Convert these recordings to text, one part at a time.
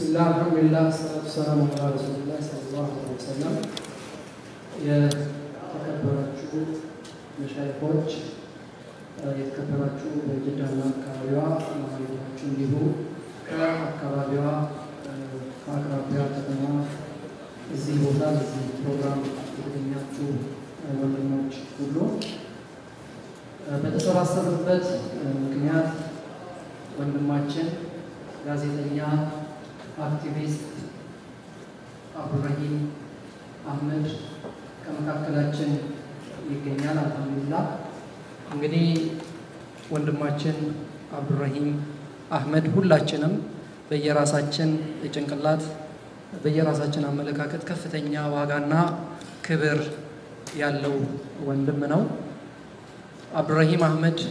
ብስሚላህ አልሐምዱሊላህ ሰላቱ ሰላሙ ዐላ ረሱሊላህ ሰለላሁ ዐለይሂ ወሰለም። የተከበራችሁ መሻይኮች፣ የተከበራችሁ በጅዳና አካባቢዋ ማለታችሁ እንዲሁ ከአካባቢዋ ከአቅራቢያ ከተማ እዚህ ቦታ በዚህ ፕሮግራም የተገኛችሁ ወንድሞች ሁሉ በተሰባሰቡበት ምክንያት ወንድማችን ጋዜጠኛ አክቲቪስት አብዱረሂም አህመድ ከመካከላችን ይገኛል። አልሐምዱሊላህ። እንግዲህ ወንድማችን አብዱረሂም አህመድ ሁላችንም በየራሳችን ጭንቅላት በየራሳችን አመለካከት ከፍተኛ ዋጋና ክብር ያለው ወንድም ነው። አብዱረሂም አህመድ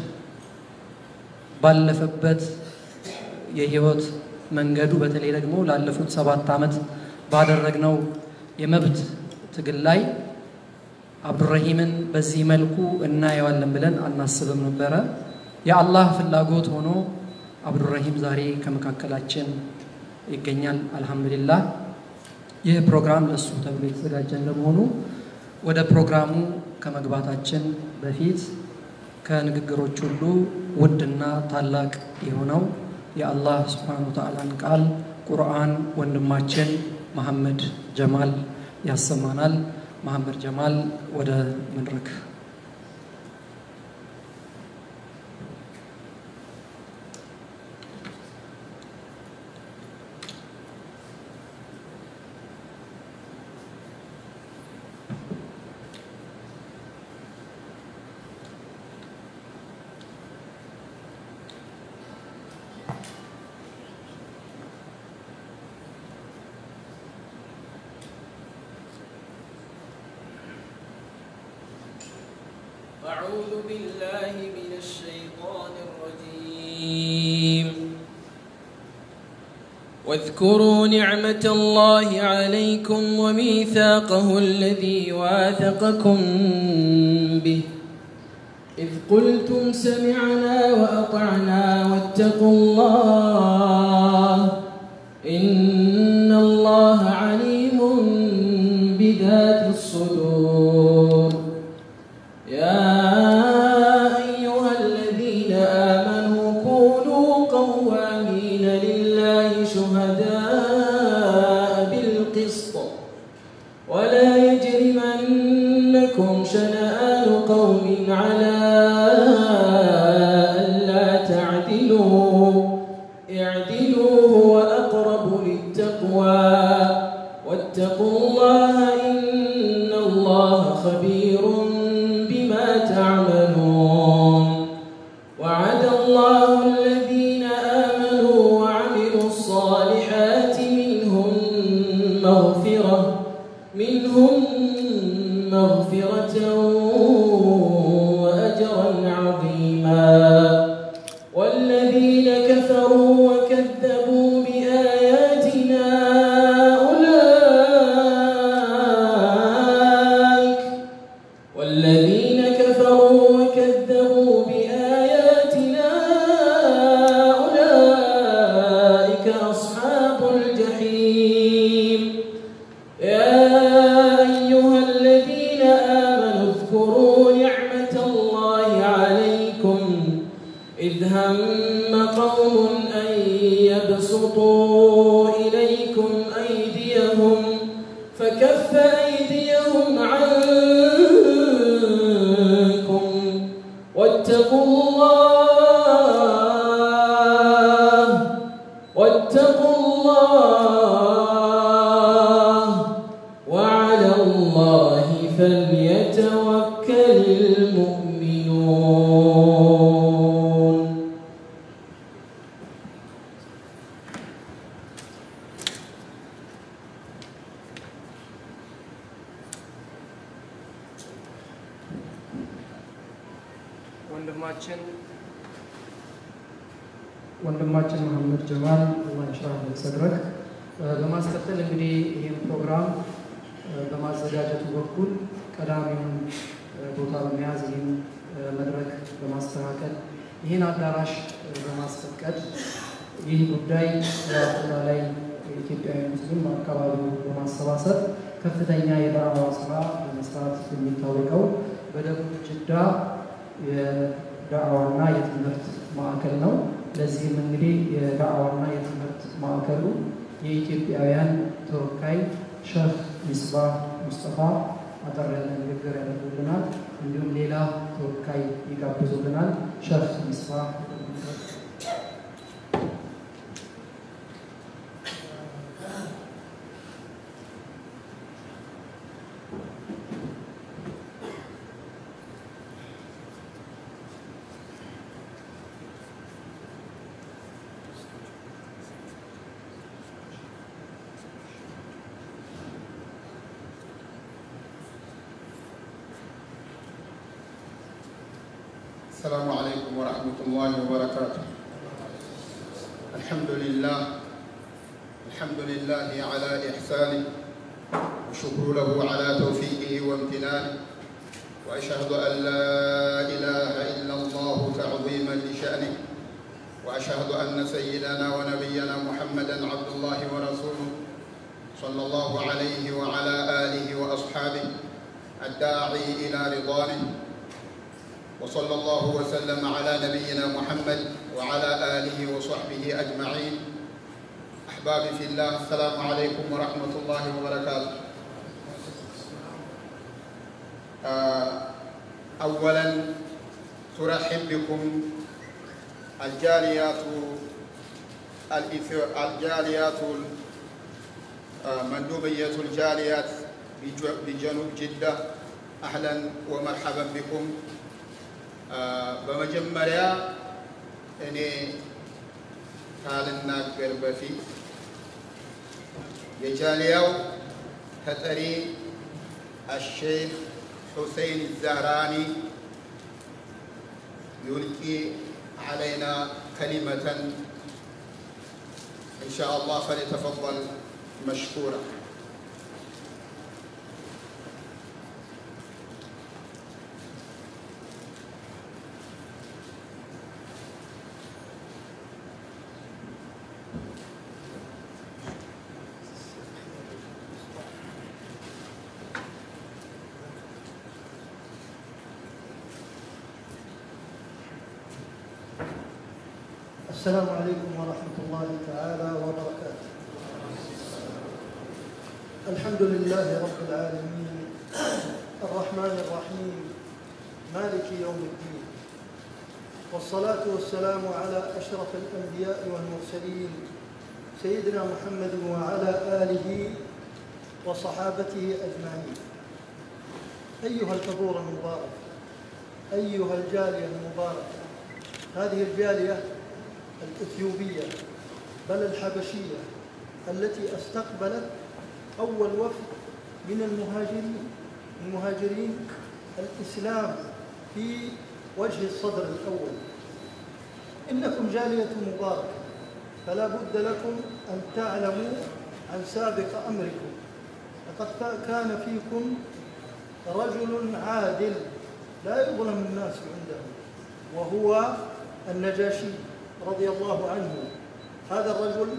ባለፈበት የህይወት መንገዱ በተለይ ደግሞ ላለፉት ሰባት ዓመት ባደረግነው የመብት ትግል ላይ አብዱረሂምን በዚህ መልኩ እናየዋለን ብለን አናስብም ነበረ። የአላህ ፍላጎት ሆኖ አብዱረሂም ዛሬ ከመካከላችን ይገኛል። አልሐምዱሊላህ። ይህ ፕሮግራም ለእሱ ተብሎ የተዘጋጀ እንደመሆኑ ወደ ፕሮግራሙ ከመግባታችን በፊት ከንግግሮች ሁሉ ውድና ታላቅ የሆነው የአላህ ስብሓነ ወተዓላን ቃል ቁርአን ወንድማችን መሐመድ ጀማል ያሰማናል። መሐመድ ጀማል ወደ መድረክ أعوذ بالله من الشيطان الرجيم واذكروا نعمة الله عليكم وميثاقه الذي واثقكم به إذ قلتم سمعنا وأطعنا واتقوا الله إن الله عليم بذات الصدور يا أيها الذين آمنوا كونوا قوامين لله شهداء بالقسط ولا يجرمنكم شنآن قوم على ألا تعدلوا اعدلوا هو أقرب للتقوى واتقوا الله إن الله خبير بما تعملون وعد الله الذين آمنوا وعملوا الصالحات منهم مغفرة منهم مغفرة وأجرا عظيما والذين كفروا وكذبوا بآياتنا أولئك والذين كفروا وكذبوا بآياتنا أولئك أصحاب الجحيم يا أيها الذين آمنوا اذكروا نعمة الله عليكم إذ هم قوم أن يبسطوا إليكم أيديهم فكف أيديهم عنكم واتقوا الله واتقوا الله وعلى الله فليتوكل المؤمنون ወንድማችን ወንድማችን መሐመድ ጀማል አላህ ይሽራህ ሰድረክ በማስከተል እንግዲህ ይህን ፕሮግራም በማዘጋጀቱ በኩል ቀዳሚውን ቦታ በመያዝ ይህን መድረክ በማስተካከል ይህን አዳራሽ በማስፈቀድ ይህ ጉዳይ በአፍላ ላይ ኢትዮጵያዊ ሙስሊም በአካባቢው በማሰባሰብ ከፍተኛ የዳዕዋ ስራ በመስራት የሚታወቀው በደቡብ ጅዳ የዳዕዋና የትምህርት ማዕከል ነው። ለዚህም እንግዲህ የዳዕዋና የትምህርት ማዕከሉ የኢትዮጵያውያን ተወካይ ሼህ ሚስባህ ሙስጠፋ አጠር ያለ ንግግር ያደርጉልናል። እንዲሁም ሌላ ተወካይ ይጋብዙልናል። ሼህ ሚስባህ السلام عليكم ورحمة الله وبركاته الحمد لله الحمد لله على إحسانه وشكر له على توفيقه وامتنانه وأشهد أن لا إله إلا الله تعظيما لشأنه وأشهد أن سيدنا ونبينا محمدا عبد الله ورسوله صلى الله عليه وعلى آله وأصحابه الداعي إلى رضوانه وصلى الله وسلم على نبينا محمد وعلى آله وصحبه أجمعين أحبابي في الله السلام عليكم ورحمة الله وبركاته آه، أولا ترحب بكم الجاليات الإثيو- الجاليات آه، مندوبية الجاليات بجو- بجنوب جدة أهلا ومرحبا بكم በመጀመሪያ እኔ ካልናገር በፊት የጃሊያው ተጠሪ አሼክ ሑሰይን ዛህራኒ ዩልቂ ዓለይና ከሊመተን إن شاء الله فليتفضل مشكورا السلام عليكم ورحمة الله تعالى وبركاته الحمد لله رب العالمين الرحمن الرحيم مالك يوم الدين والصلاة والسلام على أشرف الأنبياء والمرسلين سيدنا محمد وعلى آله وصحابته أجمعين أيها الحضور المبارك أيها الجالية المباركة هذه الجالية الإثيوبية بل الحبشية التي استقبلت أول وفد من المهاجرين المهاجرين الإسلام في وجه الصدر الأول إنكم جالية مباركة فلا بد لكم أن تعلموا عن سابق أمركم لقد كان فيكم رجل عادل لا يظلم الناس عنده وهو النجاشي رضي الله عنه هذا الرجل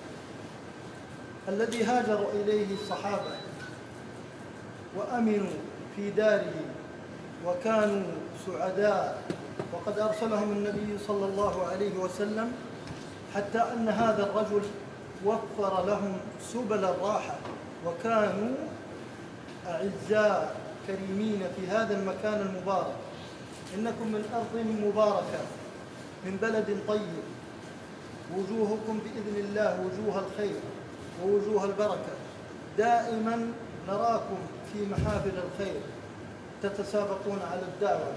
الذي هاجر إليه الصحابة وأمنوا في داره وكانوا سعداء وقد أرسلهم النبي صلى الله عليه وسلم حتى أن هذا الرجل وفر لهم سبل الراحة وكانوا أعزاء كريمين في هذا المكان المبارك إنكم من أرض مباركة من بلد طيب وجوهكم بإذن الله وجوه الخير ووجوه البركة دائما نراكم في محافل الخير تتسابقون على الدعوة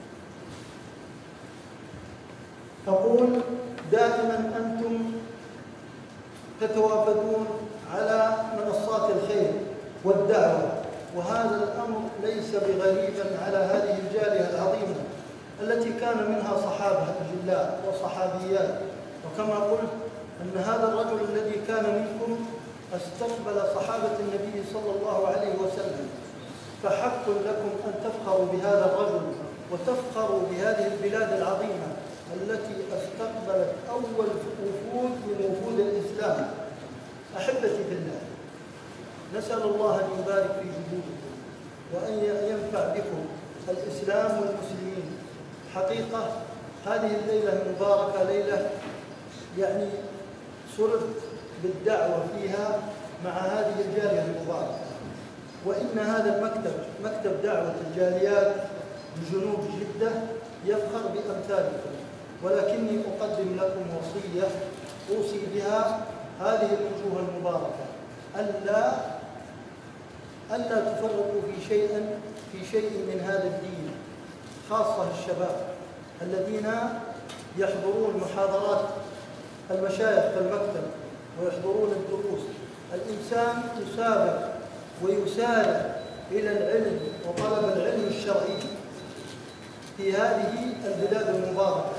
أقول دائما أنتم تتوافدون على منصات الخير والدعوة وهذا الأمر ليس بغريب على هذه الجالية العظيمة التي كان منها صحابة أجلاء وصحابيات وكما قلت أن هذا الرجل الذي كان منكم استقبل صحابة النبي صلى الله عليه وسلم فحق لكم أن تفخروا بهذا الرجل وتفخروا بهذه البلاد العظيمة التي استقبلت أول وفود من وفود الإسلام أحبتي في الله نسأل الله أن يبارك في جهودكم وأن ينفع بكم الإسلام والمسلمين حقيقة هذه الليلة المباركة ليلة يعني سررت بالدعوة فيها مع هذه الجالية المباركة وإن هذا المكتب مكتب دعوة الجاليات بجنوب جدة يفخر بأمثالكم ولكني أقدم لكم وصية أوصي بها هذه الوجوه المباركة ألا ألا تفرقوا في شيء في شيء من هذا الدين خاصة الشباب الذين يحضرون محاضرات المشايخ في المكتب ويحضرون الدروس الإنسان يسابق ويسارع إلى العلم وطلب العلم الشرعي في هذه البلاد المباركة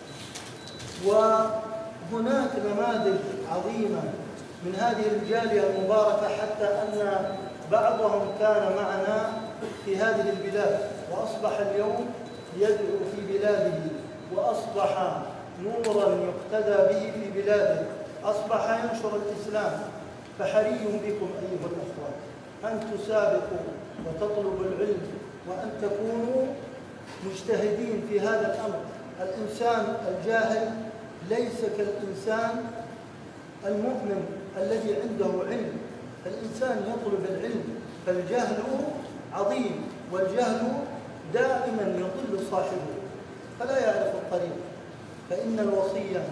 وهناك نماذج عظيمة من هذه الجالية المباركة حتى أن بعضهم كان معنا في هذه البلاد وأصبح اليوم يدعو في بلاده وأصبح نورا يقتدى به في بلاده أصبح ينشر الإسلام فحري بكم أيها الأخوة أن تسابقوا وتطلبوا العلم وأن تكونوا مجتهدين في هذا الأمر الإنسان الجاهل ليس كالإنسان المؤمن الذي عنده علم الإنسان يطلب العلم فالجهل عظيم والجهل دائما يضل صاحبه فلا يعرف الطريق فإن الوصية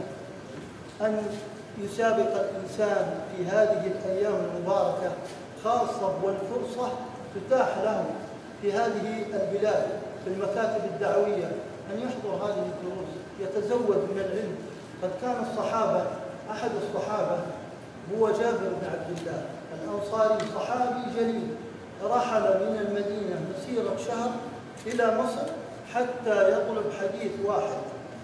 أن يسابق الإنسان في هذه الأيام المباركة خاصة والفرصة تتاح له في هذه البلاد في المكاتب الدعوية أن يحضر هذه الدروس يتزود من العلم قد كان الصحابة أحد الصحابة هو جابر بن عبد الله الأنصاري صحابي جليل رحل من المدينة مسيرة شهر إلى مصر حتى يطلب حديث واحد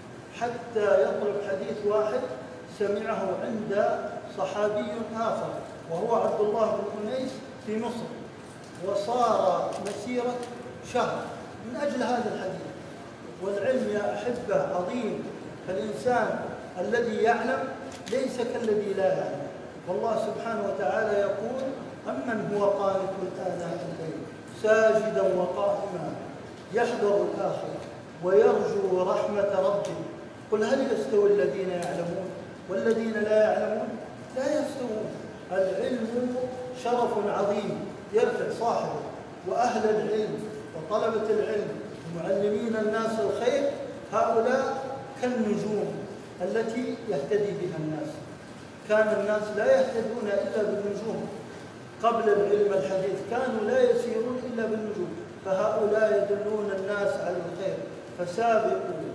حتى يطلب حديث واحد سمعه عند صحابي آخر وهو عبد الله بن أنيس في مصر وصار مسيرة شهر من أجل هذا الحديث والعلم يا أحبة عظيم فالإنسان الذي يعلم ليس كالذي لا يعلم والله سبحانه وتعالى يقول أمن هو قانت آناء الليل ساجدا وقائما يحذر الآخرة ويرجو رحمة ربه قل هل يستوي الذين يعلمون والذين لا يعلمون لا يستوون العلم شرف عظيم يرفع صاحبه وأهل العلم وطلبة العلم ومعلمين الناس الخير هؤلاء كالنجوم التي يهتدي بها الناس كان الناس لا يهتدون إلا بالنجوم قبل العلم الحديث كانوا لا يسيرون إلا بالنجوم فهؤلاء يدلون الناس على الخير فسابقوا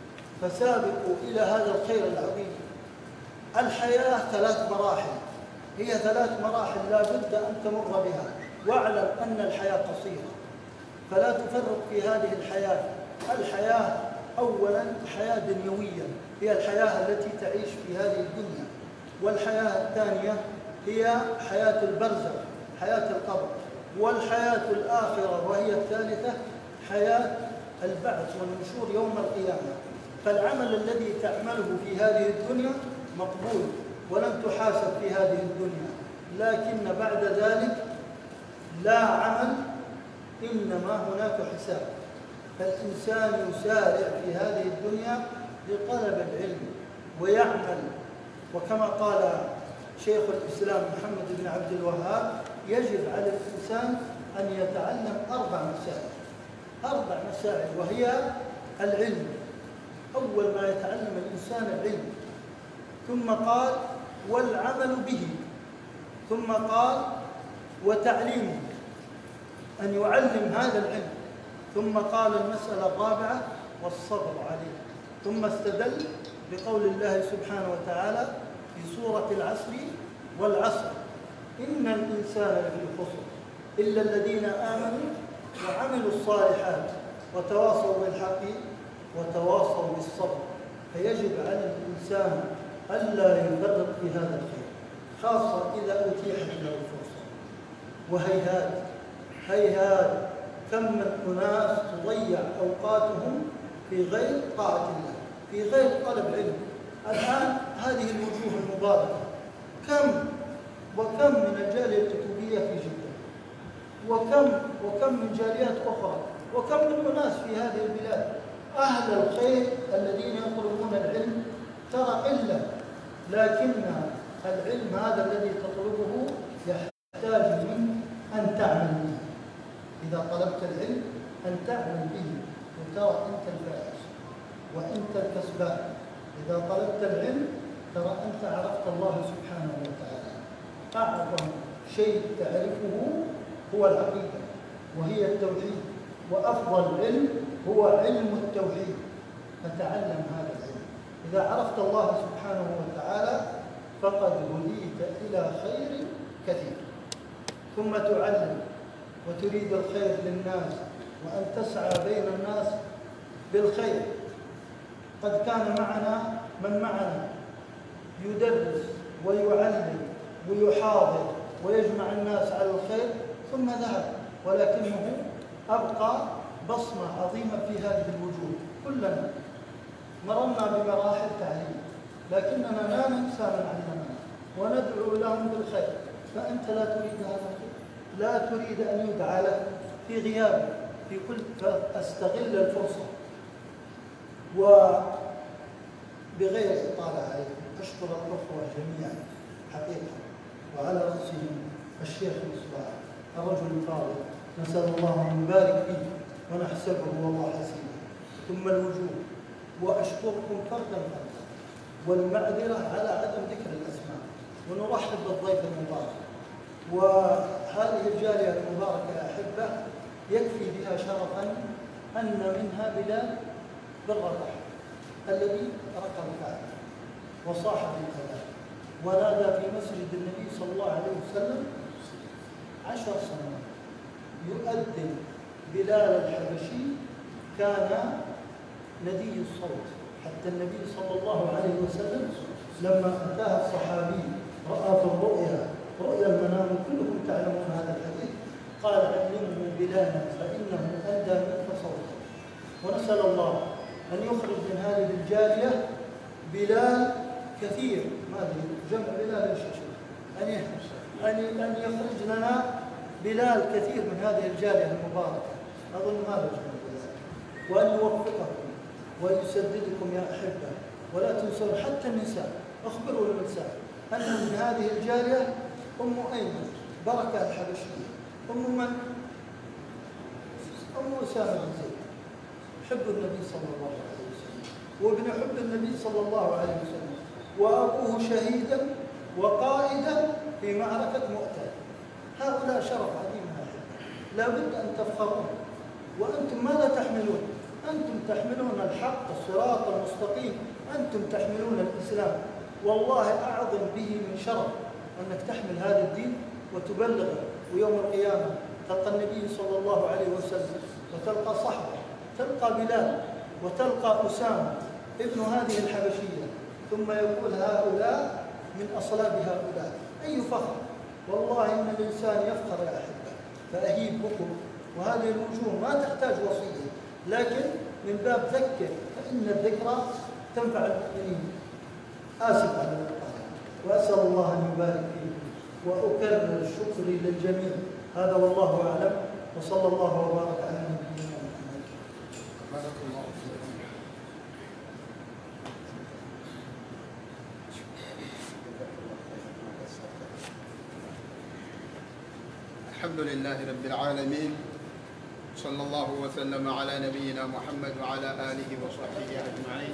فسابقوا إلى هذا الخير العظيم الحياة ثلاث مراحل هي ثلاث مراحل لا بد أن تمر بها واعلم أن الحياة قصيرة فلا تفرط في هذه الحياة الحياة أولا حياة دنيوية هي الحياة التي تعيش في هذه الدنيا والحياة الثانية هي حياة البرزخ حياة القبر والحياة الآخرة وهي الثالثة حياة البعث والنشور يوم القيامة فالعمل الذي تعمله في هذه الدنيا مقبول ولن تحاسب في هذه الدنيا لكن بعد ذلك لا عمل إنما هناك حساب فالإنسان يسارع في هذه الدنيا لطلب العلم ويعمل وكما قال شيخ الإسلام محمد بن عبد الوهاب يجب على الإنسان أن يتعلم أربع مسائل أربع مسائل وهي العلم أول ما يتعلم الإنسان العلم ثم قال والعمل به ثم قال وتعليمه أن يعلم هذا العلم ثم قال المسألة الرابعة والصبر عليه ثم استدل بقول الله سبحانه وتعالى في سورة العصر والعصر إن الإنسان لفي خسر إلا الذين آمنوا وعملوا الصالحات وتواصوا بالحق وتواصوا بالصبر فيجب على الإنسان ألا يفرط في هذا الخير خاصة إذا أتيحت له الفرصة وهيهات هيهات كم من أناس تضيع أوقاتهم في غير طاعة الله في غير طلب علم الآن هذه الوجوه المباركة كم وكم من الجالية الكتبية في جدة وكم وكم من جاليات أخرى وكم من أناس في هذه البلاد أهل الخير الذين يطلبون العلم ترى قلة لكن العلم هذا الذي تطلبه يحتاج منك أن تعمل به إذا طلبت العلم أن تعمل به وترى أنت الفائز وأنت الكسبان إذا طلبت العلم ترى أنت عرفت الله سبحانه وتعالى أعظم شيء تعرفه هو العقيدة وهي التوحيد وأفضل علم هو علم التوحيد فتعلم هذا العلم إذا عرفت الله سبحانه وتعالى فقد هديت إلى خير كثير ثم تعلم وتريد الخير للناس وأن تسعى بين الناس بالخير قد كان معنا من معنا يدرس ويعلم ويحاضر ويجمع الناس على الخير ثم ذهب ولكنه أبقى بصمة عظيمة في هذه الوجوه كلنا مررنا بمراحل تعليم لكننا لا ننسى من علمنا وندعو لهم بالخير فأنت لا تريد هذا الخير لا تريد أن يدعى لك في غيابك في كل فاستغل الفرصة وبغير إطالة عليكم أشكر الأخوة جميعا حقيقة وعلى رأسهم الشيخ مصباح الرجل الفاضل نسأل الله أن يبارك فيه ونحسبه والله حسيبه ثم الوجوه وأشكركم فردا فردا والمعذرة على عدم ذكر الأسماء ونرحب بالضيف المبارك وهذه الجالية المباركة يا أحبة يكفي بها شرفا أن منها بلال بن رباح الذي ركب الكعبة وصاح بالكلام ونادى في مسجد النبي صلى الله عليه وسلم عشر سنوات يؤذن بلال الحبشي كان ندي الصوت حتى النبي صلى الله عليه وسلم لما أتاه الصحابي رأى في الرؤيا رؤيا المنام كلكم تعلمون هذا الحديث قال علمه بلالا فإنه أندى منك صوتا ونسأل الله أن يخرج من هذه الجارية بلال كثير ما أدري جمع بلال ايش أن أن أن يخرج لنا بلال كثير من هذه الجارية المباركة أظن هذا جمع بلال وأن يوفقكم ويسددكم يا أحبة ولا تنسون حتى النساء أخبروا النساء أن من هذه الجارية أم أيمن بركة الحبشية أم من؟ أم أسامة بن زيد حب النبي صلى الله عليه وسلم وابن حب النبي صلى الله عليه وسلم وأبوه شهيدا وقائدا في معركة مؤتة هؤلاء شرف عظيم يا أحبة لا بد أن تفخرون وأنتم ماذا تحملون؟ أنتم تحملون الحق الصراط المستقيم أنتم تحملون الإسلام والله أعظم به من شرف أنك تحمل هذا الدين وتبلغه ويوم القيامة تلقى النبي صلى الله عليه وسلم وتلقى صحبه تلقى بلال وتلقى أسامة ابن هذه الحبشية ثم يقول هؤلاء من أصلاب هؤلاء أي فخر والله إن الإنسان يفخر يا أحبة فأهيب بكم وهذه الوجوه ما تحتاج وصية لكن من باب ذكر فإن الذكرى تنفع المؤمنين آسف على الإطالة وأسأل الله أن يبارك فيكم وأكرر شكري للجميع هذا والله أعلم وصلى الله وبارك على نبينا محمد بارك الله فيكم الحمد لله رب العالمين صلى الله وسلم على نبينا محمد وعلى آله وصحبه أجمعين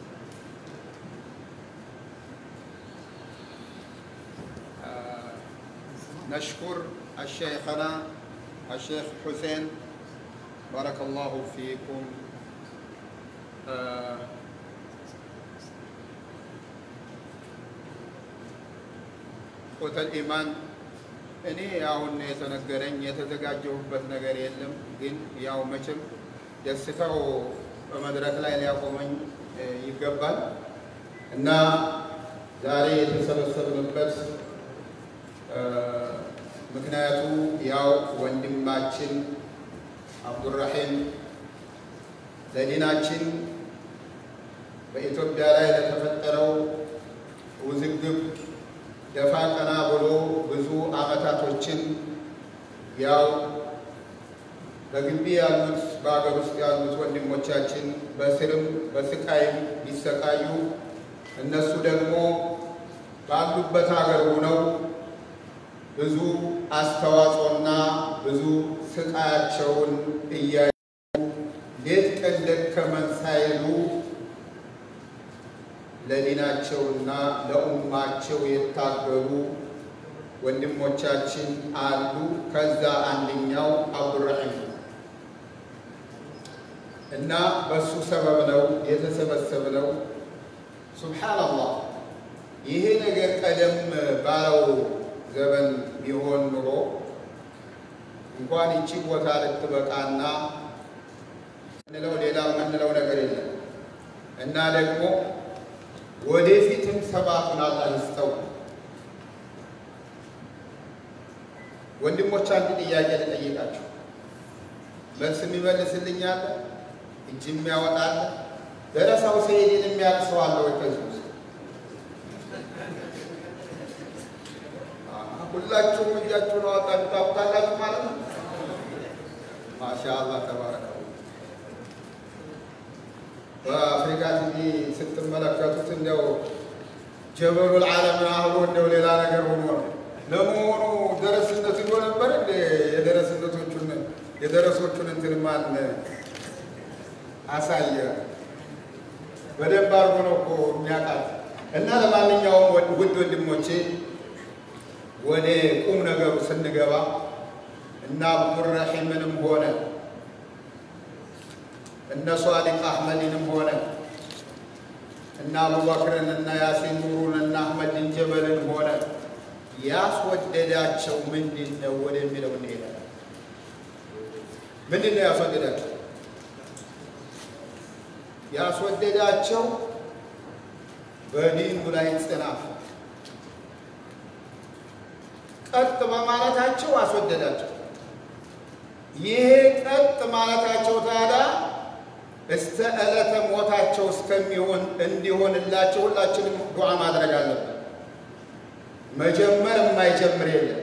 آه، نشكر الشيخنا الشيخ حسين بارك الله فيكم آه، ሆተል ኢማን እኔ አሁን የተነገረኝ የተዘጋጀሁበት ነገር የለም። ግን ያው መቼም ደስታው በመድረክ ላይ ሊያቆመኝ እ፣ ይገባል እና ዛሬ የተሰበሰብንበት እ፣ ምክንያቱ ያው ወንድማችን አብዱራሂም ለዲናችን በኢትዮጵያ ላይ ለተፈጠረው ውዝግብ ደፋ ቀና ብሎ ብዙ ዓመታቶችን ያው በግቢ ያሉት በሀገር ውስጥ ያሉት ወንድሞቻችን በስርም በስቃይም ቢሰቃዩ እነሱ ደግሞ ባሉበት ሀገር ሆነው ብዙ አስተዋጽኦና ብዙ ስቃያቸውን እያዩ ሌት ቀን ደከመን ሳይሉ ለዲናቸውና ለኡማቸው የታገሉ ወንድሞቻችን አሉ። ከዛ አንደኛው አብዱራሂም ነው እና በሱ ሰበብ ነው የተሰበሰብነው። ሱብሓነላህ ይሄ ነገር ቀደም ባለው ዘመን ቢሆን ኑሮ እንኳን ይቺ ቦታ ልትበቃና ምንለው ሌላ የምንለው ነገር የለም እና ደግሞ ወደፊትም ሰባቱን አላህ ይስጠው። ወንድሞች አንድ ጥያቄ ልጠይቃቸው፣ መልስ የሚመልስልኝ አለ? እጅ የሚያወጣለ? ደረሳው ሰይድን የሚያውቅ ሰው አለ ወይ ከዚህ ውስጥ? ሁላችሁም እጃችሁን አወጣችሁ ታውቃላችሁ ማለት ነው። ማሻአላህ ተባረከ። በአፍሪካ ቲቪ ስትመለከቱት እንደው ጀበሉል ዓለም አህሎ እንደው ሌላ ነገር ሆኖ ነው። ለመሆኑ ደረስነት ይዞ ነበር እንደ የደረስነቶቹን የደረሶቹን እንትን ማን አሳየ? በደንብ አድርጎ ነው እኮ የሚያውቃት። እና ለማንኛውም ውድ ወንድሞቼ ወደ ቁም ነገሩ ስንገባ እና አብዱራሒምንም ሆነ እነ ሷዲቅ አሕመድንም ሆነ እና አቡበክርን እና ያሲን ኑሩን እና አሕመድን ጀበልን ሆነ ያስወደዳቸው ምንድን ነው ወደሚለው እንሄዳለን። ምንድን ነው ያስወደዳቸው? ያስወደዳቸው በዲኑ ላይ ጽናት ቀጥ በማለታቸው አስወደዳቸው። ይሄ ቀጥ ማለታቸው ታዲያ እስተ ዕለተ ሞታቸው እስከሚሆን እንዲሆንላቸው ሁላችንም ዱዓ ማድረግ አለብን። መጀመር የማይጀምር የለም፣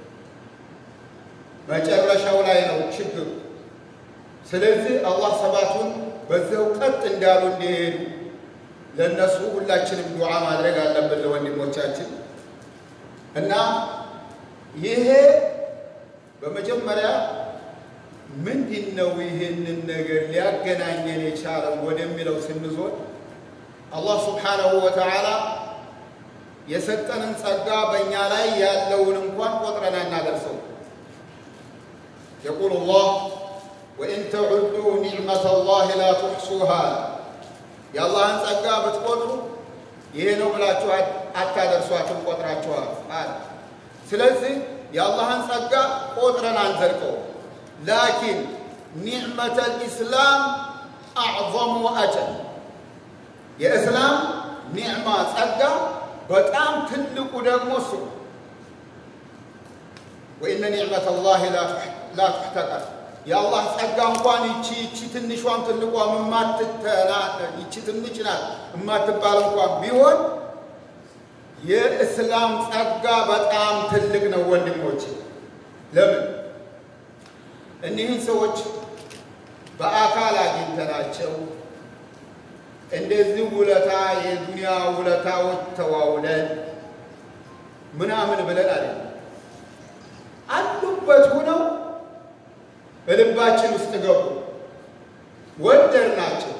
መጨረሻው ላይ ነው ችግሩ። ስለዚህ አላህ ሰባቱን በዚያው ቀጥ እንዳሉ እንዲሄዱ ለእነሱ ሁላችንም ዱዓ ማድረግ አለብን ለወንድሞቻችን እና ይሄ በመጀመሪያ ምንድን ነው ይህንን ነገር ሊያገናኘን የቻለው ወደሚለው ስንዞር አላህ ስብሓነሁ ወተዓላ የሰጠንን ጸጋ በእኛ ላይ ያለውን እንኳን ቆጥረን አናደርሰው። የቁል ላህ ወኢን ተዑዱ ኒዕመተ ላህ ላ ትሕሱሃ የአላህን ጸጋ ብትቆጥሩ ይሄ ነው ብላችሁ አታደርሷትም፣ ቆጥራችኋል አለ። ስለዚህ የአላህን ጸጋ ቆጥረን አንዘልቀው። ላኪን ኒዕመተ ልእስላም አዕظሙ አጀል የእስላም ኒዕማ ጸጋ በጣም ትልቁ ደግሞ እሱ ወኢነ ኒዕመተ ላህ ላ ትሕተቀር የአላህ ጸጋ እንኳን ይቺ ይቺ ትንሿም ትልቋም የማትተና ይቺ ትንሽ ናት የማትባል እንኳን ቢሆን የእስላም ጸጋ በጣም ትልቅ ነው ወንድሞች። ለምን እኒህን ሰዎች በአካል አግኝተናቸው እንደዚህ ውለታ የዱንያ ውለታዎች ተዋውለን ምናምን ብለን አለ አሉበት ሆነው በልባችን ውስጥ ገቡ፣ ወደድናቸው።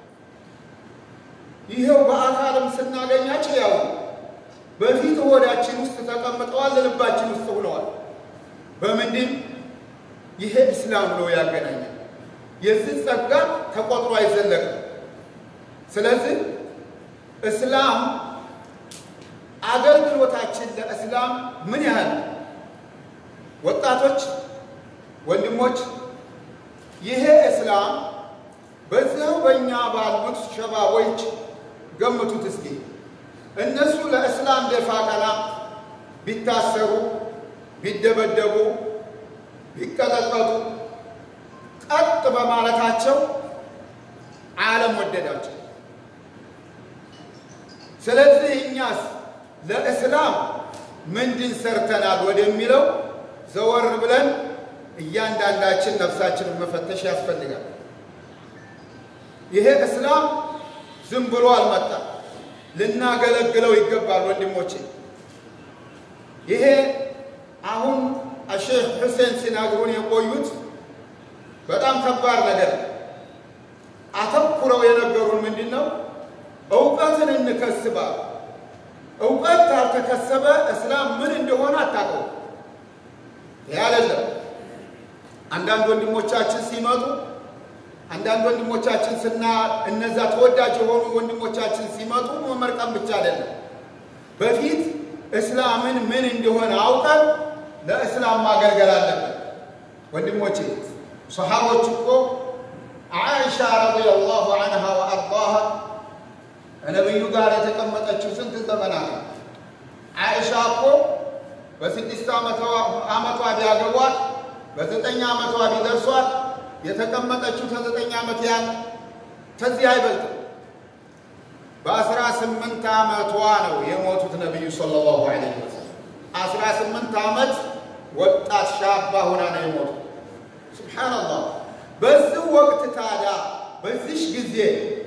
ይኸው በአካልም ስናገኛቸው ያው በፊት ሆዳችን ውስጥ ተቀምጠዋል፣ ልባችን ውስጥ ሆነዋል። በምንድን ይሄ እስላም ነው ያገናኛል። የዚህ ጸጋ ተቆጥሮ አይዘለቅም። ስለዚህ እስላም አገልግሎታችን ለእስላም ምን ያህል ወጣቶች፣ ወንድሞች ይሄ እስላም በዚያው በእኛ ባሉት ሸባቦች ገምቱት እስኪ እነሱ ለእስላም ደፋ ቀና ቢታሰሩ፣ ቢደበደቡ፣ ቢቀጠቀጡ ቀጥ በማለታቸው ዓለም ወደዳቸው። ስለዚህ እኛስ ለእስላም ምንድን ሰርተናል ወደሚለው ዘወር ብለን እያንዳንዳችን ነፍሳችንን መፈተሽ ያስፈልጋል። ይሄ እስላም ዝም ብሎ አልመጣም። ልናገለግለው ይገባል ወንድሞቼ። ይሄ አሁን አሼህ ሁሴን ሲናግሩን የቆዩት በጣም ከባድ ነገር ነው። አተኩረው የነገሩን ምንድን ነው? እውቀትን እንከስባል። እውቀት ካልተከሰበ እስላም ምን እንደሆነ አታውቀው። ይህ አይደለም። አንዳንድ ወንድሞቻችን ሲመጡ አንዳንድ ወንድሞቻችን ስና እነዛ ተወዳጅ የሆኑ ወንድሞቻችን ሲመጡ መመርቀም ብቻ አይደለም። በፊት እስላምን ምን እንደሆነ አውቀን ለእስላም ማገልገል አለብን። ወንድሞቼ ሰሃቦች እኮ አይሻ ረዲየላሁ ዐንሃ ወአርዳሃ ከነቢዩ ጋር የተቀመጠችው ስንት ዘመናት ነው? አይሻ እኮ በስድስት ዓመቷ ቢያገቧት በዘጠኝ ዓመቷ ቢደርሷት የተቀመጠችው ከዘጠኝ ዓመት ያን ከዚህ አይበልጥም። በአስራ ስምንት ዓመቷ ነው የሞቱት ነቢዩ ሰለላሁ ዐለይሂ ወሰለም። አስራ ስምንት ዓመት ወጣት ሻባ ሆና ነው የሞቱት። ሱብሓነላህ። በዚህ ወቅት ታዲያ በዚሽ ጊዜ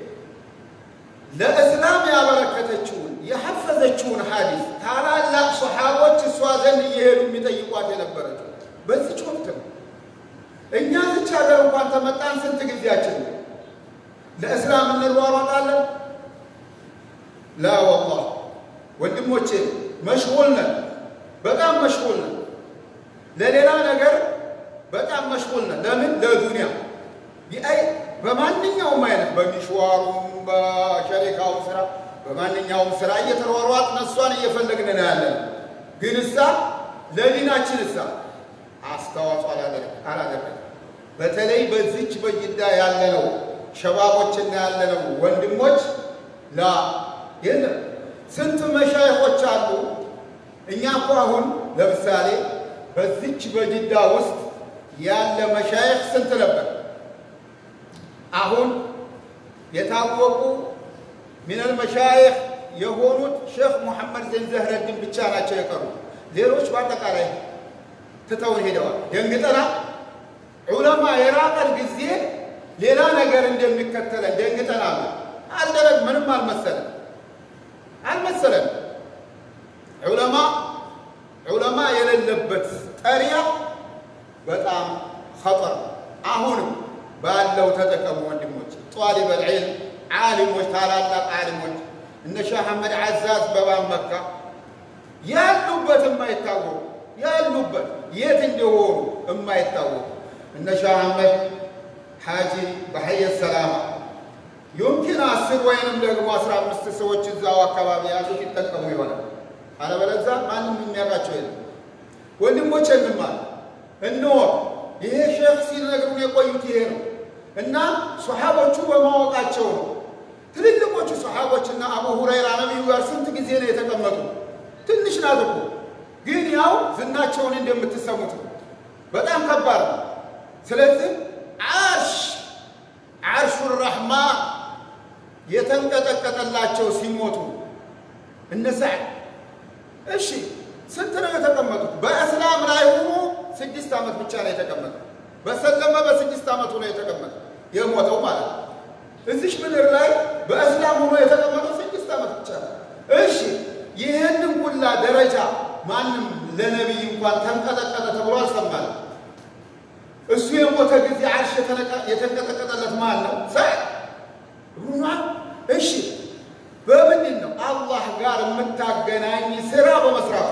ለእስላም ያበረከተችውን የሐፈዘችውን ሐዲስ ታላላቅ ሰሓቦች እሷ ዘንድ እየሄዱ የሚጠይቋት የነበረችው በዚች ወቅት ነው። እኛ ዝች ሀገር እንኳን ተመጣን ስንት ጊዜያችን ነው? ለእስላም እንሯሯጣለን? ላ ወላሂ ወንድሞቼ መሽጉል ነን፣ በጣም መሽጉል ነን። ለሌላ ነገር በጣም መሽጉል ነን። ለምን? ለዱንያ ቢአይ በማንኛውም አይነት በሚሽዋሩም በሸሪካውም ስራ በማንኛውም ስራ እየተሯሯጥን እሷን እየፈለግን ነው ያለን። ግን እሳ ለዲናችን እሳ አስተዋጽኦ አላደረግም። በተለይ በዚች በጅዳ ያለነው ሸባቦችና ያለነው ወንድሞች ላ የለም ስንት መሻይኾች አሉ። እኛ እኮ አሁን ለምሳሌ በዚች በጅዳ ውስጥ ያለ መሻይኽ ስንት ነበር? አሁን የታወቁ ሚነል መሻይኽ የሆኑት ሼክ ሙሐመድ ዘይን ዘህረድን ብቻ ናቸው የቀሩ። ሌሎች በአጠቃላይ ትተውን ሄደዋል። ደንግጠናል። ዑለማ የራቀን ጊዜ ሌላ ነገር እንደሚከተለን ደንግጠናል። አልደረግ ምንም አልመሰለን አልመሰለን። ዑለማ ዑለማ የሌለበት ጠሪያ በጣም ኸጠር። አሁንም ባለው ተጠቀሙ ወንድሞች። ጧሊበል ዒልም ዓሊሞች፣ ታላላቅ ዓሊሞች እነ ሼህ አሕመድ ዓዛዝ በባን መካ ያሉበት የማይታወቁ ያሉበት የት እንደሆኑ የማይታወቁ እነ ሼህ አሕመድ ሓጂ በሐየ ሰላማ ዩምኪን አስር ወይንም ደግሞ አስራ አምስት ሰዎች እዛው አካባቢ ያሉት ይጠቀሙ ይሆናል። አለበለዚያ ማንም የሚያውቃቸው የለም። ወንድሞች እንማር እንወቅ። ይሄ ሼክ ሲነግሩን የቆዩት ይሄ ነው እና ሶሓቦቹ በማወቃቸው ነው። ትልልቆቹ ሶሓቦችና አቡ ሁረይራ ነቢዩ ጋር ስንት ጊዜ ነው የተቀመጡ? ትንሽ ናት እኮ ግን ያው ዝናቸውን እንደምትሰሙት ነው። በጣም ከባድ ነው። ስለዚህ ዓርሽ ዓርሹ ረሕማን የተንቀጠቀጠላቸው ሲሞቱ እነ ሰዕድ እሺ፣ ስንት ነው የተቀመጡት? በእስላም ላይ ሆኖ ስድስት ዓመት ብቻ ነው የተቀመጠ። በሰለመ በስድስት ዓመቱ ነው የተቀመጠ የሞተው ማለት ነው። እዚሽ ምድር ላይ በእስላም ሆኖ የተቀመጠው ስድስት ዓመት ብቻ ነው። እሺ፣ ይህንን ሁላ ደረጃ ማንም ለነቢይ እንኳን ተንቀጠቀጠ ተብሎ አልሰማንም። እሱ የሞተ ጊዜ ዓርሽ የተንቀጠቀጠለት ማን ነው? ሰዕድ ብኑዓ። እሺ በምንድን ነው? አላህ ጋር የምታገናኝ ስራ በመስራቱ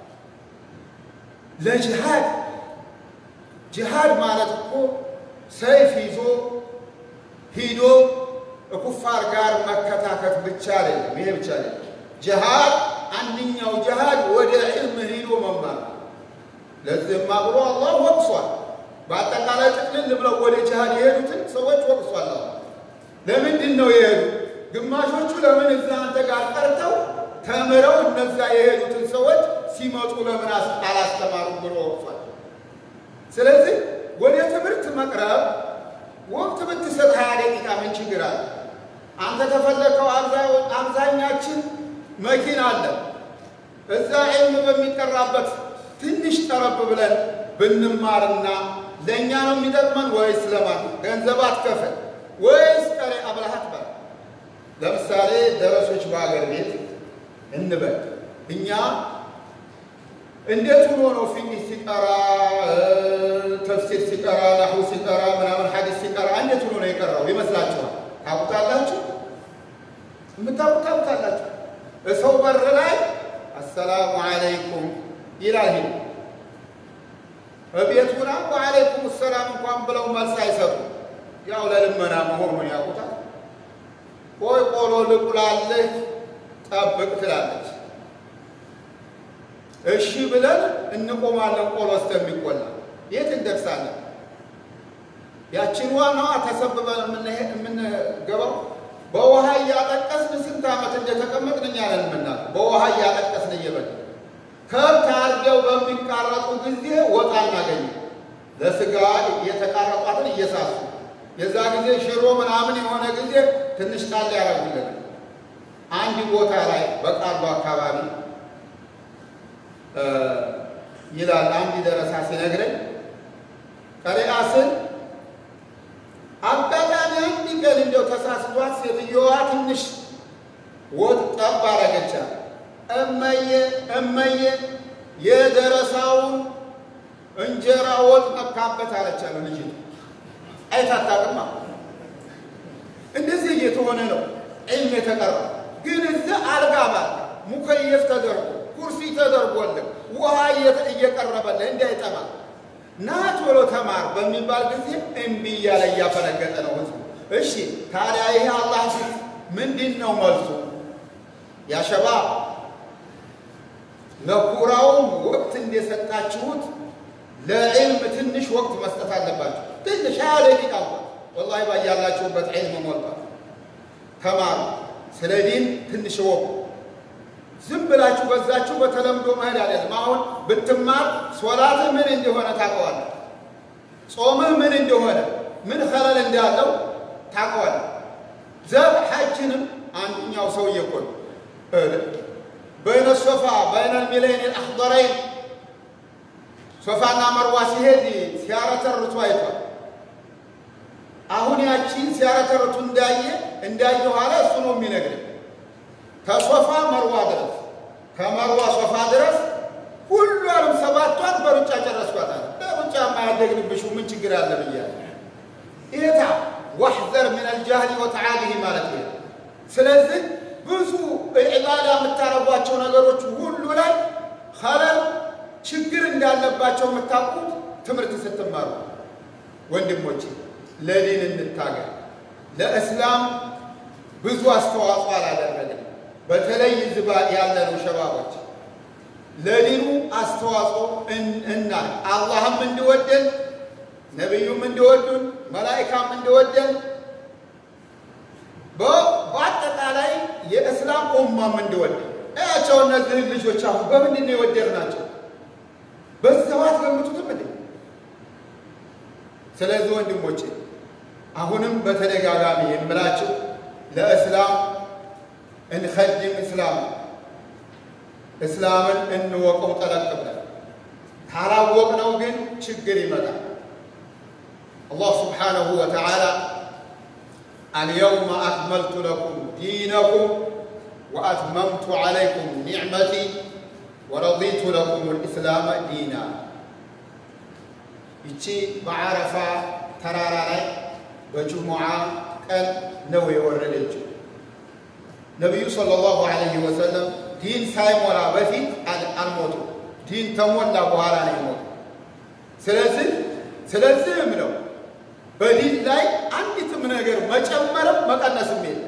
ለጅሃድ ጅሃድ ማለት እኮ ሰይፍ ይዞ ሂዶ ኩፋር ጋር መከታከት ብቻ አይደለም። ይሄ ብቻ አይደለም። ጅሃድ አንደኛው ጅሃድ ወደ ዕልም ሂዶ መማር። ለዚህማ ብሎ አላህ ወቅሷል። በአጠቃላይ ጥቅልል ብለው ወደ ጅሃድ የሄዱትን ሰዎች ወቅሷል። ለምንድን ነው የሄዱ? ግማሾቹ ለምን እዛ አንተ ጋር ቀርተው ተምረው እነዛ የሄዱትን ሰዎች ሲመጡ ለምን አላስተማሩም ብሎ ወቅሷል። ስለዚህ ወደ ትምህርት መቅረብ ወቅት ብትሰጥ ሀያ ደቂቃ ምን ችግር አለ? አንተ ተፈለከው አብዛኛችን መኪና አለ እዛ ዒልም በሚቀራበት ትንሽ ጠረብ ብለን ብንማርና ለእኛ ነው የሚጠቅመን ወይስ ለማን ገንዘብ አትከፍል ወይስ ቀሬ አብልሃት በል። ለምሳሌ ደረሶች በአገር ቤት እንበል እኛ እንዴት ሆኖ ነው ፊቅህ ሲቀራ ተፍሲር ሲቀራ ናሁ ሲቀራ ምናምን ሐዲስ ሲቀራ እንዴት ሆኖ ነው የቀራው ይመስላችኋል? ታውቁታላችሁ? የምታውቁት ታውቁታላችሁ። እሰው በር ላይ አሰላሙ አለይኩም ይላል። ሄ እቤት ሁና ወአለይኩም ሰላም እንኳን ብለው መልስ አይሰጡ። ያው ለልመና መሆኑን ያውቁታል። ቆይ ቆሎ ልቁላልህ ጠብቅ ትላለች። እሺ ብለን እንቆማለን። ቆሎ እስከሚቆላ የት እንደርሳለን? ያችን ዋናዋ ተሰብበን የምንገባው በውሃ እያጠቀስን ስንት ዓመት እንደተቀመጥን እኛ ነን የምናውቀው። በውሃ እያጠቀስን እየበል ከብት አርደው በሚቃረጡ ጊዜ ወጣ እናገኝ ለስጋ የተቃረጧትን እየሳሱ የዛ ጊዜ ሽሮ ምናምን የሆነ ጊዜ ትንሽ ጣል ያደርጉልናል። አንድ ቦታ ላይ በቃሉ አካባቢ ይላል አንድ ደረሳ ሲነግረኝ ቀሪአ ስል አጋጣሚ አንድ ቀን እንደው ተሳስቷት ሴትዮዋ ትንሽ ወጥ ጠብ አረገቻት። እመዬ እመዬ የደረሳውን እንጀራ ወጥ ነካበት አለቻለ ልጅቱ። አይታታቅማ እንደዚህ እየተሆነ ነው ዒልም የተቀራ ግን እዚህ አልጋ ባል ሙከየፍ ተደርጎ ኩርሲ ተደርጎልህ ውሃ እየቀረበልህ እንዳይጠማ ና ቶሎ ተማር በሚባል ጊዜ እምቢ እያለ እያፈነገጠ ነው ህዝቡ። እሺ ታዲያ ይሄ አላህ ፊት ምንድን ነው መልሱ? ያ ሸባብ ለኩራውም ወቅት እንደሰጣችሁት ለዕልም ትንሽ ወቅት መስጠት አለባችሁ። ትንሽ ሀያ ደቂቃ እንኳን ወላሂ ባያላችሁበት ዒልም ሞልቷል። ተማሩ። ስለ ዲን ትንሽ ወቁ። ዝም ብላችሁ በዛችሁ በተለምዶ መሄድ አይደለም። አሁን ብትማር ሶላትህ ምን እንደሆነ ታውቀዋለህ። ጾምህ ምን እንደሆነ ምን ኸለል እንዳለው ታውቀዋለህ። ዘብ ሐጅንም አንደኛው ሰውዬ እኮ ነው በይነ ሶፋ በይነ ሚለይን አኽضረይን ሶፋና መርዋ ሲሄድ ሲያረተርቱ አይቷል። አሁን ያቺን ሲያረተርቱ እንዳየ እንዳየ ኋላ እሱ ነው የሚነግረኝ ከሶፋ መርዋ ድረስ ከመርዋ ሶፋ ድረስ ሁሏንም ሰባቷን በሩጫ ጨረስኳታል። በሩጫ ማያደግንብሽ ምን ችግር አለ ብያለሁ። ኢታ ዋሕዘር ምን አልጃህሊ ወተዓሊህ ማለት ነው። ስለዚህ ብዙ ኢባዳ የምታረጓቸው ነገሮች ሁሉ ላይ ኸለል ችግር እንዳለባቸው የምታውቁት ትምህርት ስትማሩ። ወንድሞቼ ለዲን እንታገል። ለእስላም ብዙ አስተዋጽኦ አላደረግንም። በተለይ ዝባ ያለነው ሸባቦች ለዲኑ አስተዋጽኦ እና አላህም እንዲወደን ነቢዩም እንዲወዱን መላኢካም እንዲወደን በአጠቃላይ የእስላም ኡማም እንዲወደን እያቸው እነዚህን ልጆች አሁን በምንድን ነው የወደድናቸው? በሰባት ገምቱትም እንዴ? ስለዚህ ወንድሞቼ አሁንም በተደጋጋሚ የምላቸው ለእስላም እንኸድም እስላም እስላምን እንወቀው ጠለቅ ብለን ካላወቅነው ግን ችግር ይመጣል። አላህ ስብሓነሁ ወተዓላ አልየውመ አክመልቱ ለኩም ዲነኩም ወአትመምቱ ዓለይኩም ኒዕመቲ ወረዲቱ ለኩም ልእስላመ ዲና። ይቺ በዓረፋ ተራራ ላይ በጅሙዓ ቀን ነው የወረደችው። ነቢዩ ሰለላሁ ዐለይሂ ወሰለም ዲን ሳይሞላ በፊት አልሞቱ። ዲን ተሞላ በኋላ ነው የሞቱ። ስለዚህ ስለዚህም ነው በዲን ላይ አንዲትም ነገር መጨመርም መቀነስም የለም።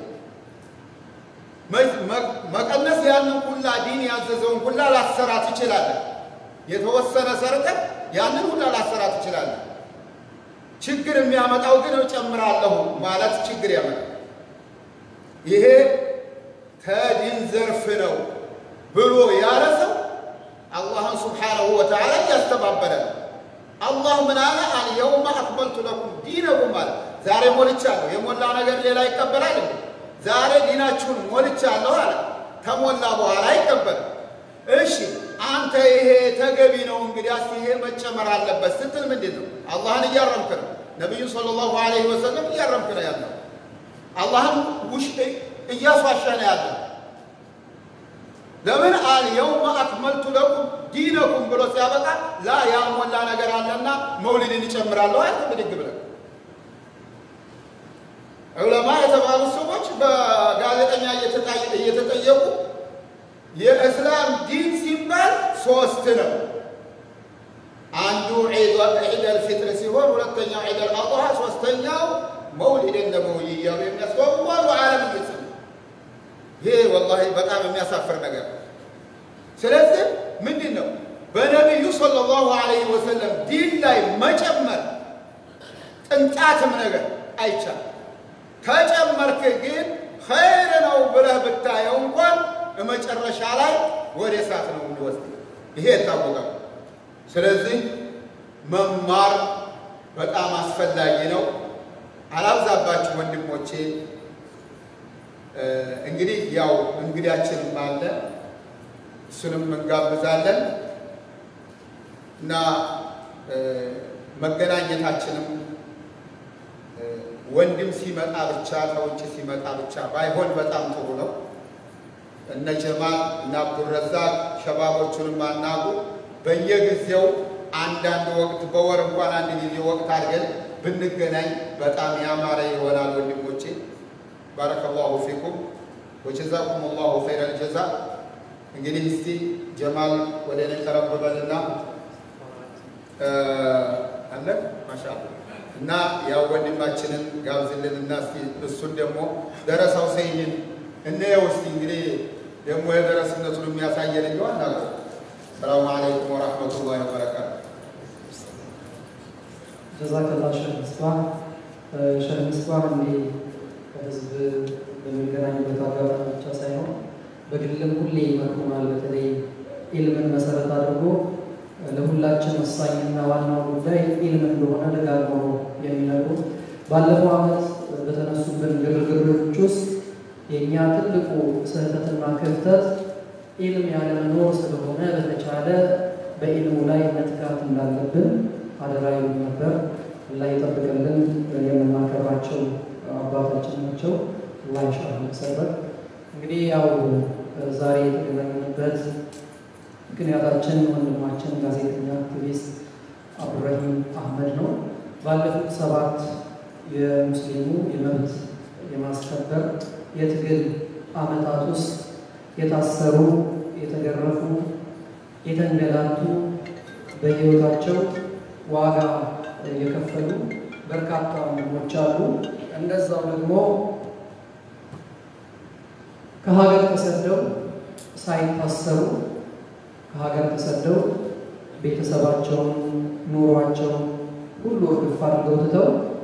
መቀነስ ያንን ሁላ ዲን ያዘዘውን ሁላ ላሰራ ትችላለህ። የተወሰነ ሰርተህ ያንን ሁላ ላሰራ ትችላለህ። ችግር የሚያመጣው ግን እጨምራለሁ ማለት ችግር ያመጣል። ይሄ ከዲን ዘርፍ ነው ብሎ ያለ ሰው አላህን ስብሓነሁ ወተዓላ እያስተባበለ ነው። አላህ ምን አለ? አልየውመ አክመልቱ ለኩም ዲነኩም አለ። ዛሬ ሞልቻለሁ። የሞላ ነገር ሌላ ይቀበላል እንዴ? ዛሬ ዲናችሁን ሞልቻለሁ አለ። ከሞላ በኋላ አይቀበልም። እሺ አንተ ይሄ ተገቢ ነው እንግዲህ እስቲ ይሄ መጨመር አለበት ስትል ምንድን ነው? አላህን እያረምክ ነው። ነቢዩ ሰለላሁ ዐለይሂ ወሰለም እያረምክ ነው ያለው። አላህን ውሽ እያስዋሸ ነው ያለው። ለምን አል የውመ አክመልቱ ለኩም ዲነኩም ብሎ ሲያበቃ ላ ያልሞላ ነገር አለና መውሊድን ይጨምራለሁ አይተ ብድግ ብለህ ዑለማ የተባሉ ሰዎች በጋዜጠኛ እየተጠየቁ የእስላም ዲን ሲባል ሶስት ነው። አንዱ ዒደል ፊጥር ሲሆን ሁለተኛው ዒደል አድሃ፣ ሶስተኛው መውሊድ ነበዊ እያሉ የሚያስባቡ አሉ። ዓለም ግልጽ ነው። ይሄ ወላሂ በጣም የሚያሳፍር ነገር። ስለዚህ ምንድን ነው በነቢዩ ሰለላሁ ዐለይሂ ወሰለም ዲን ላይ መጨመር ቅንጣትም ነገር አይቻልም። ከጨመርክ ግን ኸይር ነው ብለህ ብታየው እንኳን መጨረሻ ላይ ወደ እሳት ነው የሚወስድ። ይሄ የታወቀ ስለዚህ መማር በጣም አስፈላጊ ነው። አላብዛባችሁ ወንድሞቼ። እንግዲህ ያው እንግዳችንም አለ እሱንም እንጋብዛለን እና መገናኘታችንም ወንድም ሲመጣ ብቻ ከውጭ ሲመጣ ብቻ ባይሆን በጣም ጥሩ ነው። እነ ጀማል እና አብዱረዛቅ ሸባቦቹንም አናጉ በየጊዜው አንዳንድ ወቅት በወር እንኳን አንድ ጊዜ ወቅት አድርገን ብንገናኝ በጣም ያማረ ይሆናል። ወንድሞቼ ባረከላሁ ፊኩም ወጀዛኩም ላሁ ኸይረል ጀዛ። እንግዲህ እስቲ ጀማል ወደ እኔ ቀረብ በልና አለ ማሻአላ እና ያው ወንድማችንን ጋብዝልን እና እስቲ እሱን ደግሞ ደረሳው ሰይድን እንየው እስቲ እንግዲህ ደግሞ የደረስነቱን የሚያሳየን እንጂ አናውቀው። ሰላሙ አለይኩም ወራህመቱላሂ ወበረካቱ። ጀዛከላ ሸህ ምስባህ ሸህ ምስባህ እንዲህ ከህዝብ በሚገናኝበት አጋጣሚ ብቻ ሳይሆን በግልም ሁሌ ይመክሩናል። በተለይ ኢልምን መሰረት አድርጎ ለሁላችን ወሳኝና ዋናው ጉዳይ ኢልም እንደሆነ ደጋግመው የሚነግሩ ባለፈው ዓመት በተነሱብን ግርግሮች ውስጥ የእኛ ትልቁ ስህተትና ክፍተት ኢልም ያለመኖር ስለሆነ በተቻለ በኢልሙ ላይ መትጋት እንዳለብን አደራ ይሉ ነበር። አላህ ይጠብቅልን። የምናከብራቸው አባታችን ናቸው። አላህ ኢንሻአላህ ሰበር እንግዲህ ያው ዛሬ የተገናኘንበት ምክንያታችን ወንድማችን ጋዜጠኛ አክቲቪስት አብዱራሂም አህመድ ነው። ባለፉት ሰባት የሙስሊሙ የመብት የማስከበር የትግል ዓመታት ውስጥ የታሰሩ፣ የተገረፉ፣ የተንገላቱ በሕይወታቸው ዋጋ የከፈሉ በርካታ ወንድሞች አሉ። እንደዛው ደግሞ ከሀገር ተሰደው ሳይታሰሩ ከሀገር ተሰደው ቤተሰባቸውን ኑሯቸውን ሁሉ እርግፍ አድርገው ትተው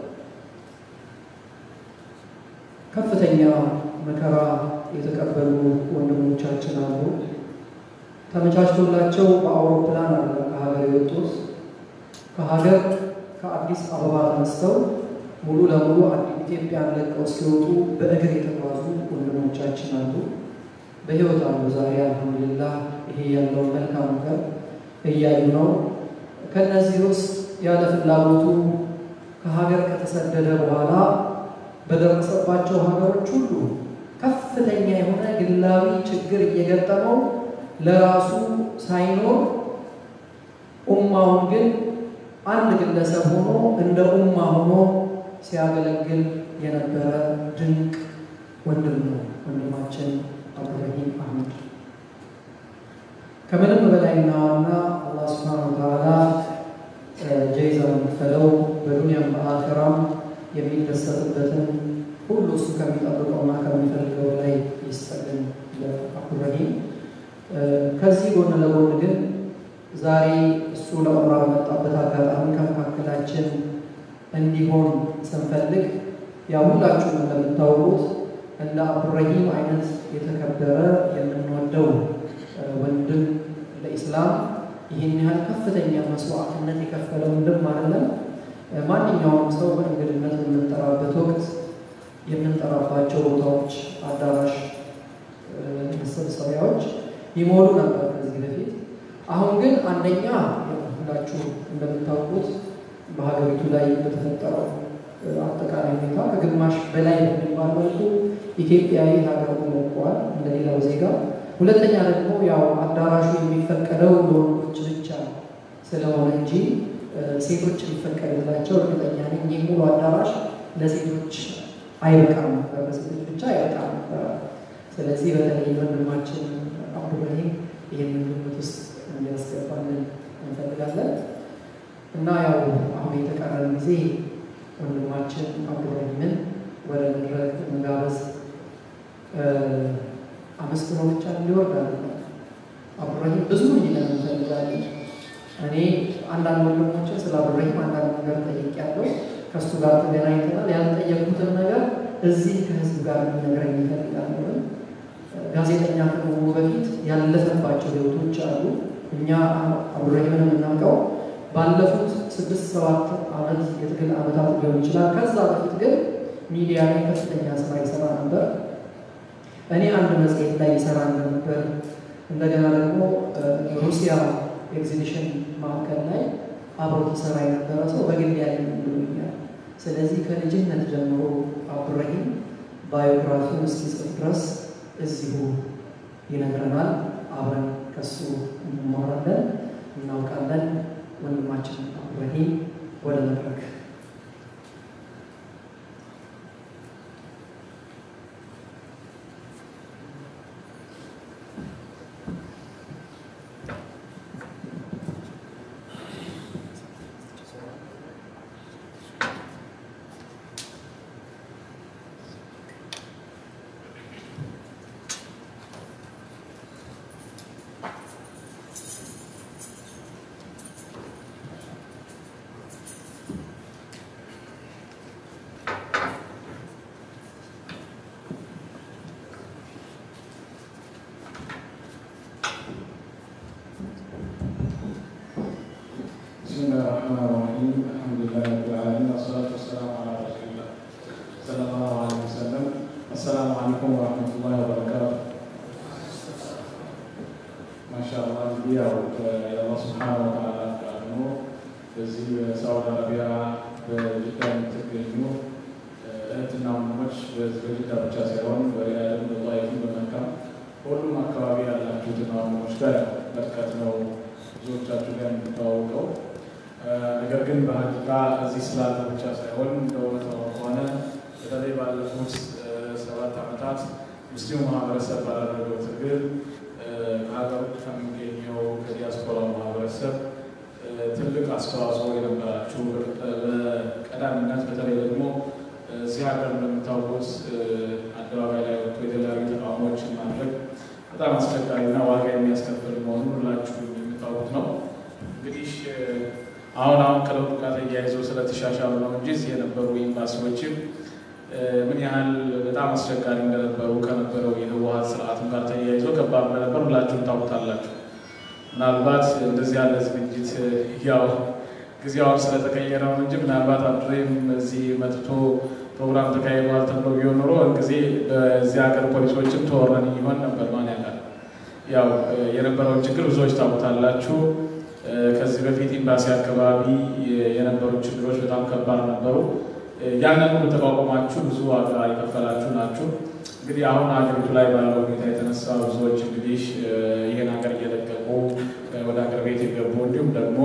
ከፍተኛ መከራ የተቀበሉ ወንድሞቻችን አሉ። ተመቻችቶላቸው በአውሮፕላን አይደለም ከሀገር የወጡት። ከሀገር ከአዲስ አበባ ተነስተው ሙሉ ለሙሉ ኢትዮጵያን ለቀው እስኪወጡ በእግር የተጓዙ ወንድሞቻችን አሉ። በህይወት አሉ። ዛሬ አልሐምዱሊላህ ይሄ ያለውን መልካም ነገር እያዩ ነው። ከነዚህ ውስጥ ያለ ፍላጎቱ ከሀገር ከተሰደደ በኋላ በደረሰባቸው ሀገሮች ሁሉ ከፍተኛ የሆነ ግላዊ ችግር እየገጠመው ለራሱ ሳይኖር ኡማውን ግን አንድ ግለሰብ ሆኖ እንደ ኡማ ሆኖ ሲያገለግል የነበረ ድንቅ ወንድም ነው ወንድማችን አብዱራሂም አህመድ። ከምንም በላይና ዋና አላህ ስብሐነሁ ወተዓላ ጀይዛ የሚከፈለው በዱንያም በአኺራም የሚደሰትበትን ሁሉ እሱ ከሚጠብቀውና ከሚፈልገው ላይ ይስጠልን ለአብዱራሂም። ከዚህ ጎን ለጎን ግን ዛሬ እሱ ለዑምራ በመጣበት አጋጣሚ ከመካከላችን እንዲሆን ስንፈልግ ያው ሁላችሁም እንደምታውቁት እንደ አብዱራሂም አይነት የተከበረ የምንወደው ወንድም ለኢስላም ይህን ያህል ከፍተኛ መስዋዕትነት የከፈለ ወንድም አይደለም። ማንኛውም ሰው በእንግድነት በምንጠራበት ወቅት የምንጠራባቸው ቦታዎች፣ አዳራሽ፣ መሰብሰቢያዎች ይሞሉ ነበር ከዚህ አሁን ግን አንደኛ ሁላችሁ እንደምታውቁት በሀገሪቱ ላይ በተፈጠረው አጠቃላይ ሁኔታ ከግማሽ በላይ በሚባል መልኩ ኢትዮጵያዊ ሀገር ሞቋል እንደሌላው ዜጋ። ሁለተኛ ደግሞ ያው አዳራሹ የሚፈቀደው ለወንዶች ብቻ ስለሆነ እንጂ ሴቶች ሊፈቀድላቸው እርግጠኛ ነኝ። ይህ ሙሉ አዳራሽ ለሴቶች አይበቃም ነበር፣ ለሴቶች ብቻ አይበቃም ነበር። ስለዚህ በተለይ ወንድማችን አብዱራሂም ይህንን ግምት ውስጥ እንዲያስገባልን እንፈልጋለን እና ያው አሁን የተቀረን ጊዜ ወንድማችን አብዱራሂምን ወደ መድረክ መጋበዝ አመስግኖ ብቻ እንዲወርድ አይደለም። አብዱራሂም ብዙ እንዲለን እንፈልጋለን። እኔ አንዳንድ ወንድሞችን ስለ አብዱራሂም አንዳንድ ነገር ጠይቄያለሁ። ከእሱ ጋር ተገናኝተናል። ያልጠየቁትን ነገር እዚህ ከህዝብ ጋር እንዲነግረኝ ይፈልጋለሁ። ጋዜጠኛ ከመሆኑ በፊት ያለፈባቸው ህይወቶች አሉ። እኛ አብዱራሂምን የምናውቀው ባለፉት ስድስት ሰባት ዓመት የትግል ዓመታት ሊሆን ይችላል። ከዛ በፊት ግን ሚዲያ ላይ ከፍተኛ ስራ ይሰራ ነበር። እኔ አንድ መጽሔት ላይ ይሰራ ነበር። እንደገና ደግሞ ሩሲያ ኤግዚቢሽን ማዕከል ላይ አብሮት ይሰራ የነበረ ሰው በግል ያለ ብሎኛል። ስለዚህ ከልጅነት ጀምሮ አብዱራሂም ባዮግራፊውን እስኪጽፍ ድረስ እዚሁ ይነግረናል። አብረን ከሱ እንማራለን፣ እናውቃለን። ወንድማችን አብዱራሂም ወደ መድረክ بسم الله الرحمن الرحيم الحمد لله رب العالمين والصلاة والسلام على رسول الله صلى الله عليه وسلم السلام عليكم ورحمة الله وبركاته ما شاء الله እንግዲህ ያው የአላህ ስብሓን ወተዓላ ፍቃድ ነው። በዚህ በሳውዲ አረቢያ በጅዳ የምትገኙ እህትና ወንድሞች በጅዳ ብቻ ሳይሆን በሪያድም በጣይፍም በመካም ሁሉም አካባቢ ያላችሁትን ወንድሞች ጋር በርቀት ነው ብዙዎቻችሁ ጋር የምታዋውቀው ነገር ግን በሀቂቃ እዚህ ስላለ ብቻ ሳይሆን እንደእውነት ከሆነ በተለይ ባለፉት ሰባት ዓመታት ሙስሊሙ ማህበረሰብ ባደረገው ትግል ከሀገር ውጭ ከሚገኘው ከዲያስፖራ ማህበረሰብ ትልቅ አስተዋጽኦ የነበራችሁ በቀዳሚነት በተለይ ደግሞ እዚህ ሀገር እንደምታውቁት አደባባይ ላይ ወጥቶ የተለያዩ ተቃውሞዎችን ማድረግ በጣም አስቸጋሪና ዋጋ የሚያስከፍል መሆኑን ሁላችሁ የምታውቁት ነው። እንግዲህ አሁን አሁን ከለውጡ ጋር ተያይዘው ስለተሻሻሉ ነው እንጂ እዚህ የነበሩ ኤምባሲዎችም ምን ያህል በጣም አስቸጋሪ እንደነበሩ ከነበረው የህወሀት ስርዓትም ጋር ተያይዘው ከባድ እንደነበር ሁላችሁም ታውቁታላችሁ። ምናልባት እንደዚህ ያለ ዝግጅት ያው ጊዜውን ስለተቀየረ ነው እንጂ ምናልባት አብዱራሂም እዚህ መጥቶ ፕሮግራም ተካሂዷል ተብሎ ቢሆን ኖሮ ጊዜ በዚህ ሀገር ፖሊሶችም ተወረን ይሆን ነበር። ማን ያውቃል? ያው የነበረውን ችግር ብዙዎች ታውቁታላችሁ። ከዚህ በፊት ኤምባሲ አካባቢ የነበሩ ችግሮች በጣም ከባድ ነበሩ። ያንን ሁሉ ተቋቁማችሁ ብዙ ዋጋ የከፈላችሁ ናችሁ። እንግዲህ አሁን ሀገሪቱ ላይ ባለው ሁኔታ የተነሳ ብዙዎች እንግዲህ ይህን ሀገር እየለቀቁ ወደ ሀገር ቤት የገቡ እንዲሁም ደግሞ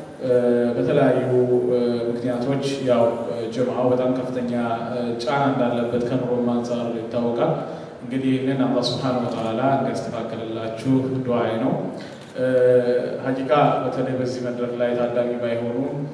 በተለያዩ ምክንያቶች ያው ጀምዓው በጣም ከፍተኛ ጫና እንዳለበት ከኑሮም አንጻር ይታወቃል። እንግዲህ ይህንን አላህ ስብሐነሁ ወተዓላ እንዲያስተካክልላችሁ ዱዓዬ ነው። ሀቂቃ በተለይ በዚህ መድረክ ላይ ታዳሚ ባይሆኑ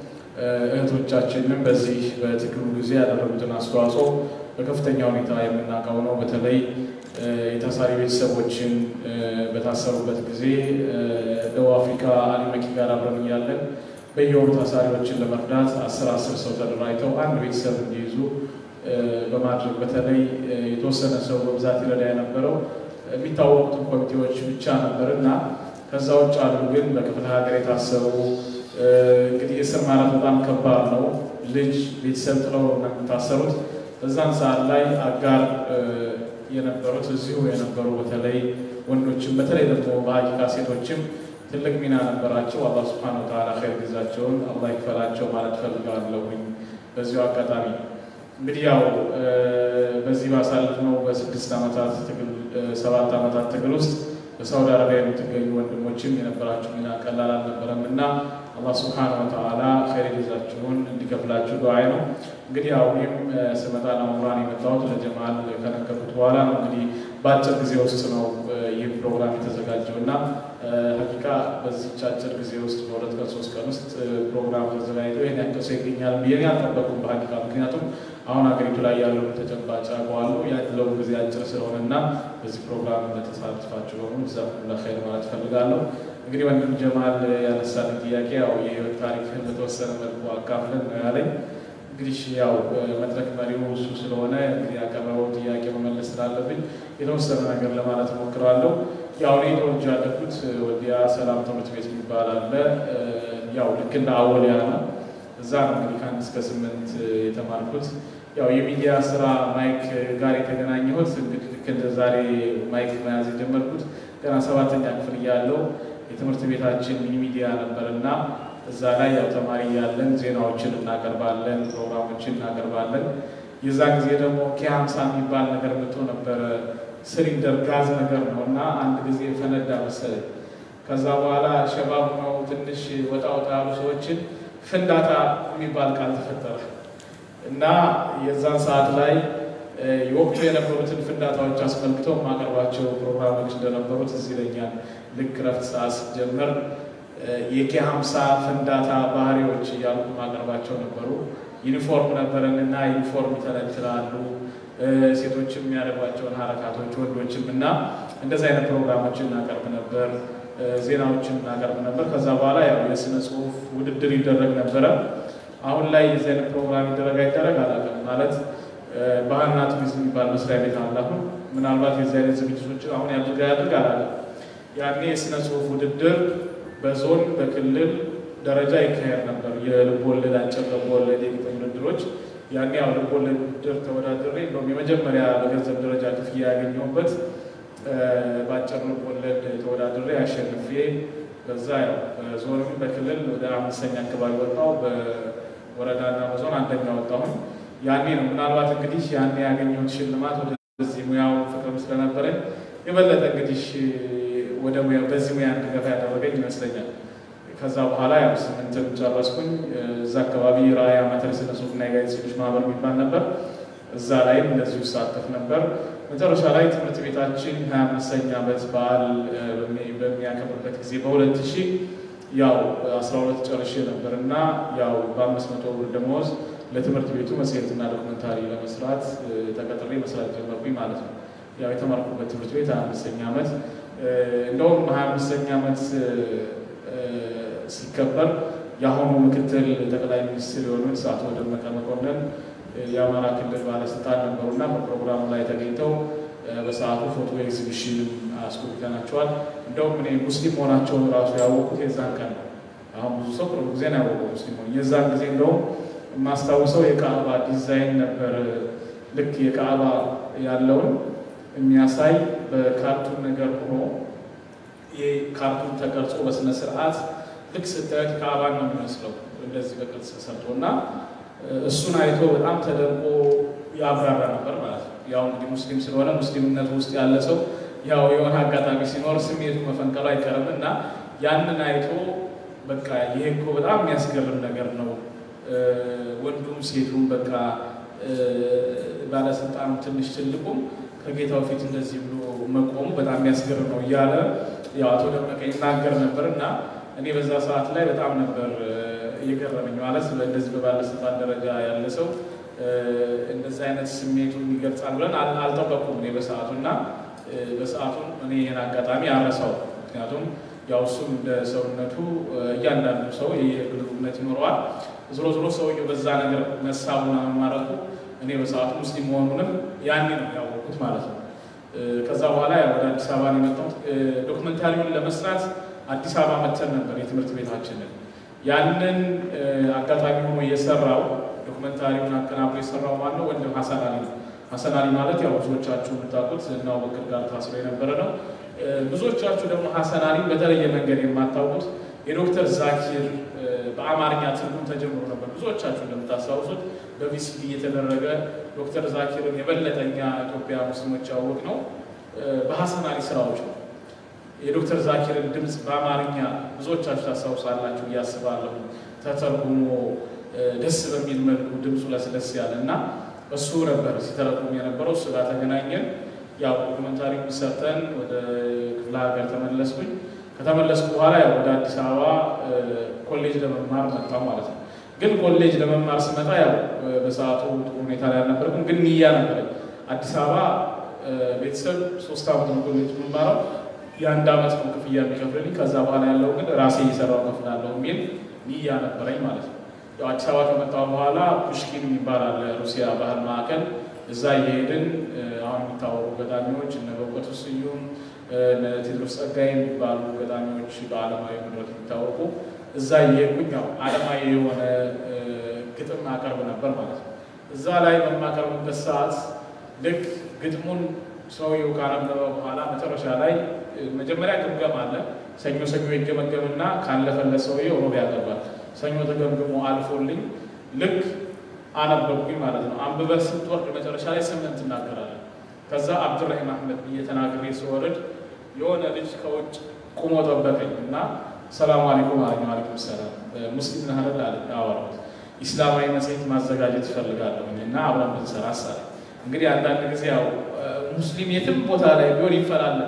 እህቶቻችንም በዚህ በትግሉ ጊዜ ያደረጉትን አስተዋጽኦ በከፍተኛ ሁኔታ የምናውቀው ነው። በተለይ የታሳሪ ቤተሰቦችን በታሰሩበት ጊዜ ደቡብ አፍሪካ አሊመኪ ጋር አብረን እያለን በየወሩ ታሳሪዎችን ለመርዳት አስር አስር ሰው ተደራጅተው አንድ ቤተሰብ እንዲይዙ በማድረግ በተለይ የተወሰነ ሰው በብዛት ይረዳ የነበረው የሚታወቁትን ኮሚቴዎች ብቻ ነበር እና ከዛ ውጭ አሉ ግን በክፍለ ሀገር የታሰሩ እንግዲህ እስር ማለት በጣም ከባድ ነው። ልጅ ቤተሰብ ጥለው ነው የሚታሰሩት። በዛን ሰዓት ላይ አጋር የነበሩት እዚሁ የነበሩ በተለይ ወንዶችም በተለይ ደግሞ በሀቂቃ ሴቶችም ትልቅ ሚና ነበራቸው። አላህ ስብሐነ ወተዓላ ኸይር ጊዜያቸውን አላህ ይክፈላቸው ማለት ፈልጋለሁኝ። በዚሁ አጋጣሚ እንግዲህ ያው በዚህ ባሳለፍነው በስድስት ዓመታት ትግል ሰባት ዓመታት ትግል ውስጥ በሳውዲ አረቢያ የምትገኙ ወንድሞችም የነበራችሁ ሚና ቀላል አልነበረም እና አላህ ስብሐነ ወተዓላ ኸይር ጊዜያችሁን እንዲከፍላችሁ ዱዓይ ነው። እንግዲህ ያው እኔም ስመጣ ለመምራን የመጣሁት ለጀማል ከነገርኩት በኋላ ነው። እንግዲህ በአጭር ጊዜ ውስጥ ነው ይህ ፕሮግራም የተዘጋጀው እና ሀቂቃ በዚች አጭር ጊዜ ውስጥ በሁለት ቀን ሶስት ቀን ውስጥ ፕሮግራም ተዘጋጅቶ ይህን ያክል ሰው ይገኛል ብዬ አልጠበኩም በሀቂቃ ምክንያቱም አሁን ሀገሪቱ ላይ ያለውን ተጨባጭ አውቀዋለሁ ያለው ጊዜ አጭር ስለሆነ እና በዚህ ፕሮግራም ለተሳትፋችሁ በሙሉ ጀዛኩሙላህ ኸይር ማለት ፈልጋለሁ። እንግዲህ ወንድም ጀማል ያነሳልን ጥያቄ ያው የህይወት ታሪክን በተወሰነ መልኩ አካፍለን ነው ያለኝ። እንግዲህ ያው መድረክ መሪው እሱ ስለሆነ እንግዲህ ያቀረበው ጥያቄ መመለስ ስላለብኝ የተወሰነ ነገር ለማለት እሞክራለሁ። ያው እኔ ተወልጄ ያደግኩት ወልዲያ ሰላም ትምህርት ቤት የሚባል አለ። ያው ልክ እንደ አወሊያ ነው። እዛ ነው እንግዲህ ከአንድ እስከ ስምንት የተማርኩት። ያው የሚዲያ ስራ ማይክ ጋር የተገናኘሁት እንግዲህ ልክ እንደ ዛሬ ማይክ መያዝ የጀመርኩት ገና ሰባተኛ ክፍል እያለሁ የትምህርት ቤታችን ሚኒ ሚዲያ ነበር እና እዛ ላይ ያው ተማሪ ያለን ዜናዎችን እናቀርባለን፣ ፕሮግራሞችን እናቀርባለን። የዛ ጊዜ ደግሞ ኬሀምሳ የሚባል ነገር መጥቶ ነበረ። ሲሊንደር ጋዝ ነገር ነው እና አንድ ጊዜ ፈነዳ መሰለኝ። ከዛ በኋላ ሸባብ ነው ትንሽ ወጣ ወጣ ያሉ ሰዎችን ፍንዳታ የሚባል ቃል ተፈጠረ እና የዛን ሰዓት ላይ የወቅቱ የነበሩትን ፍንዳታዎች አስመልክተው የማቀርባቸው ፕሮግራሞች እንደነበሩት እዚህ ይለኛል። ልክ ረፍት ሰዓት ሲጀመር የኬ ሀምሳ ፍንዳታ ባህሪዎች እያልኩ ማቀርባቸው ነበሩ። ዩኒፎርም ነበረን እና ዩኒፎርም ይተለትላሉ ሴቶችም የሚያደርጓቸውን ሀረካቶች ወንዶችም እና እንደዚህ አይነት ፕሮግራሞችን እናቀርብ ነበር። ዜናዎችን እናቀርብ ነበር። ከዛ በኋላ ያው የስነ ጽሁፍ ውድድር ይደረግ ነበረ። አሁን ላይ የዚህ አይነት ፕሮግራም ይደረግ አይደረግ አላውቅም። ማለት ባህልና ቱሪዝም የሚባል መስሪያ ቤት አለ። አሁን ምናልባት የዚህ አይነት ዝግጅቶችን አሁን ያድርጋ ያድርግ አላውቅም። ያኔ የስነ ጽሁፍ ውድድር በዞን በክልል ደረጃ ይካሄድ ነበር። የልብ ወለድ፣ አጭር ልብ ወለድ፣ የግጥም ውድድሮች ያኔ ያው ልብ ወለድ ውድድር ተወዳድሬ እንደውም የመጀመሪያ በገንዘብ ደረጃ ክፍያ ያገኘሁበት በአጭር ልብ ወለድ ተወዳድሬ አሸንፌ በዛ ያው በዞንም በክልል ወደ አምስተኛ አካባቢ ወጣሁ። በወረዳና በዞን አንደኛ ወጣሁን። ያኔ ነው ምናልባት እንግዲህ ያኔ ያገኘሁት ሽልማት ወደዚህ ሙያው ፍቅርም ስለነበረኝ የበለጠ እንግዲህ ወደ ሙያ በዚህ ሙያ እንድገፋ ያደረገኝ ይመስለኛል። ከዛ በኋላ ያው ስምንትም ጨረስኩኝ። እዛ አካባቢ ራዕይ አማተር ስነ ጽሁፍና የጋዜጠኞች ማህበር የሚባል ነበር። እዛ ላይም እንደዚሁ ይሳተፍ ነበር። መጨረሻ ላይ ትምህርት ቤታችን ሀያ አምስተኛ ዓመት በዓል በሚያከብርበት ጊዜ በሁለት ሺህ ያው አስራ ሁለት ጨርሼ ነበር እና ያው በአምስት መቶ ብር ደመወዝ ለትምህርት ቤቱ መጽሔትና ዶክመንታሪ ለመስራት ተቀጥሬ መስራት ጀመርኩኝ ማለት ነው። ያው የተማርኩበት ትምህርት ቤት ሀያ አምስተኛ ዓመት እንደውም ሀያ አምስተኛ ዓመት ሲከበር የአሁኑ ምክትል ጠቅላይ ሚኒስትር የሆኑት አቶ ደመቀ መኮንን የአማራ ክልል ባለስልጣን ነበሩና በፕሮግራሙ ላይ ተገኝተው በሰዓቱ ፎቶ ኤግዚቢሽን አስጎብኝተናቸዋል። እንደውም እኔ ሙስሊም መሆናቸውን ራሱ ያወቁት የዛን ቀን ነው። አሁን ብዙ ሰው ቅርብ ጊዜ ነው ያወቀው ሙስሊም ሆኑ። የዛን ጊዜ እንደውም የማስታውሰው የካዕባ ዲዛይን ነበር። ልክ የካዕባ ያለውን የሚያሳይ በካርቱን ነገር ሆኖ ካርቱን ተቀርጾ በስነ ስርዓት ልክ ስታዩት ካዕባን ነው የሚመስለው እንደዚህ በቅርጽ ሰርቶ እና እሱን አይቶ በጣም ተደንቆ ያብራራ ነበር ማለት ነው። ያው እንግዲህ ሙስሊም ስለሆነ ሙስሊምነት ውስጥ ያለ ሰው ያው የሆነ አጋጣሚ ሲኖር ስሜቱ መፈንቀሉ አይቀርም እና ያንን አይቶ በቃ ይሄ እኮ በጣም የሚያስገርም ነገር ነው፣ ወንዱም ሴቱም በቃ ባለስልጣኑ ትንሽ ትልቁም ከጌታው ፊት እንደዚህ ብሎ መቆሙ በጣም የሚያስገርም ነው እያለ ያው አቶ ደመቀ ይናገር ነበር እና እኔ በዛ ሰዓት ላይ በጣም ነበር እየገረመኝ ማለት እንደዚህ በባለስልጣን ደረጃ ያለ ሰው እንደዚህ አይነት ስሜቱን ይገልጻል ብለን አልጠበቁም እኔ በሰዓቱ እና በሰዓቱ እኔ ይህን አጋጣሚ አረሳው። ምክንያቱም ያው እሱም እንደ ሰውነቱ እያንዳንዱ ሰው የግሉ እምነት ይኖረዋል። ዞሮ ዞሮ ሰውየው በዛ ነገር መሳቡና መማረኩ እኔ በሰዓቱ ሙስሊም መሆኑንም ያኔ ነው ያወቁት ማለት ነው። ከዛ በኋላ ወደ አዲስ አበባ ነው የመጣሁት። ዶክመንታሪውን ለመስራት አዲስ አበባ መተን ነበር የትምህርት ቤታችንን ያንን አጋጣሚ ሆኖ የሰራው ዶክመንታሪውን አቀናብሮ የሰራው ማነው? ወንድም ሀሰን አሊ ነው። ሀሰን አሊ ማለት ያው ብዙዎቻችሁ የምታውቁት እና አቡበክር ጋር ታስሮ የነበረ ነው። ብዙዎቻችሁ ደግሞ ሀሰን አሊን በተለየ መንገድ የማታውቁት የዶክተር ዛኪር በአማርኛ ትርጉም ተጀምሮ ነበር። ብዙዎቻችሁ እንደምታስታውሱት በቪሲዲ እየተደረገ ዶክተር ዛኪርን የበለጠኛ ኢትዮጵያ ሙስሊሞች ያወቅ ነው በሀሰን አሊ ስራዎች ነው። የዶክተር ዛኪርን ድምፅ በአማርኛ ብዙዎቻችሁ ታስታውሳላችሁ እያስባለሁ ተተርጉሞ ደስ በሚል መልኩ ድምፁ ለስለስ ያለ እና እሱ ነበር ሲተረጉም የነበረው። እሱ ጋር ተገናኘን። ያው ዶክመንታሪ ሰርተን ወደ ክፍለ ሀገር ተመለስኩኝ። ከተመለስኩ በኋላ ያው ወደ አዲስ አበባ ኮሌጅ ለመማር መጣሁ ማለት ነው። ግን ኮሌጅ ለመማር ስመጣ ያው በሰዓቱ ጥሩ ሁኔታ ላይ አልነበርኩም፣ ግን ንያ ነበረኝ። አዲስ አበባ ቤተሰብ ሶስት ዓመት ነው ኮሌጅ የምማረው የአንድ ዓመት ነው ክፍያ የሚከፍልልኝ። ከዛ በኋላ ያለው ግን ራሴ እየሰራው ከፍላለሁ የሚል ንያ ነበረኝ ማለት ነው። ያው አዲስ አበባ ከመጣሁ በኋላ ፑሽኪን የሚባል አለ ሩሲያ ባህል ማዕከል፣ እዛ እየሄድን አሁን የሚታወቁ ገጣሚዎች እነ በእውቀቱ ስዩም እነ ቴዎድሮስ ጸጋዬ የሚባሉ ገጣሚዎች በዓለማዊ መድረክ የሚታወቁ እዛ እየሄድኩኝ ያው ዓለማዊ የሆነ ግጥም አቀርብ ነበር ማለት ነው። እዛ ላይ በማቀርብበት ሰዓት ልክ ግጥሙን ሰውየው ካነበበ በኋላ መጨረሻ ላይ መጀመሪያ ግምገማ አለ። ሰኞ ሰኞ ይገመገምና ካለፈለት ሰውየው ሮብ ያቀርባል። ሰኞ ተገምግሞ አልፎልኝ ልክ አነበብኩኝ ማለት ነው። አንብበህ ስትወርድ መጨረሻ ላይ ስምን ትናገራለን። ከዛ አብዱራሂም አህመድ ብዬ ተናግሬ ስወርድ የሆነ ልጅ ከውጭ ቁሞ ጠበቀኝ እና ሰላሙ አለይኩም አለኝ። አለይኩም ሰላም ሙስሊም ነህ አይደል አለ። አወራሁት። ኢስላማዊ መጽሔት ማዘጋጀት እፈልጋለሁ እና አብረን ብንሰራ አሳለ። እንግዲህ አንዳንድ ጊዜ ያው ሙስሊም የትም ቦታ ላይ ቢሆን ይፈላለጋል።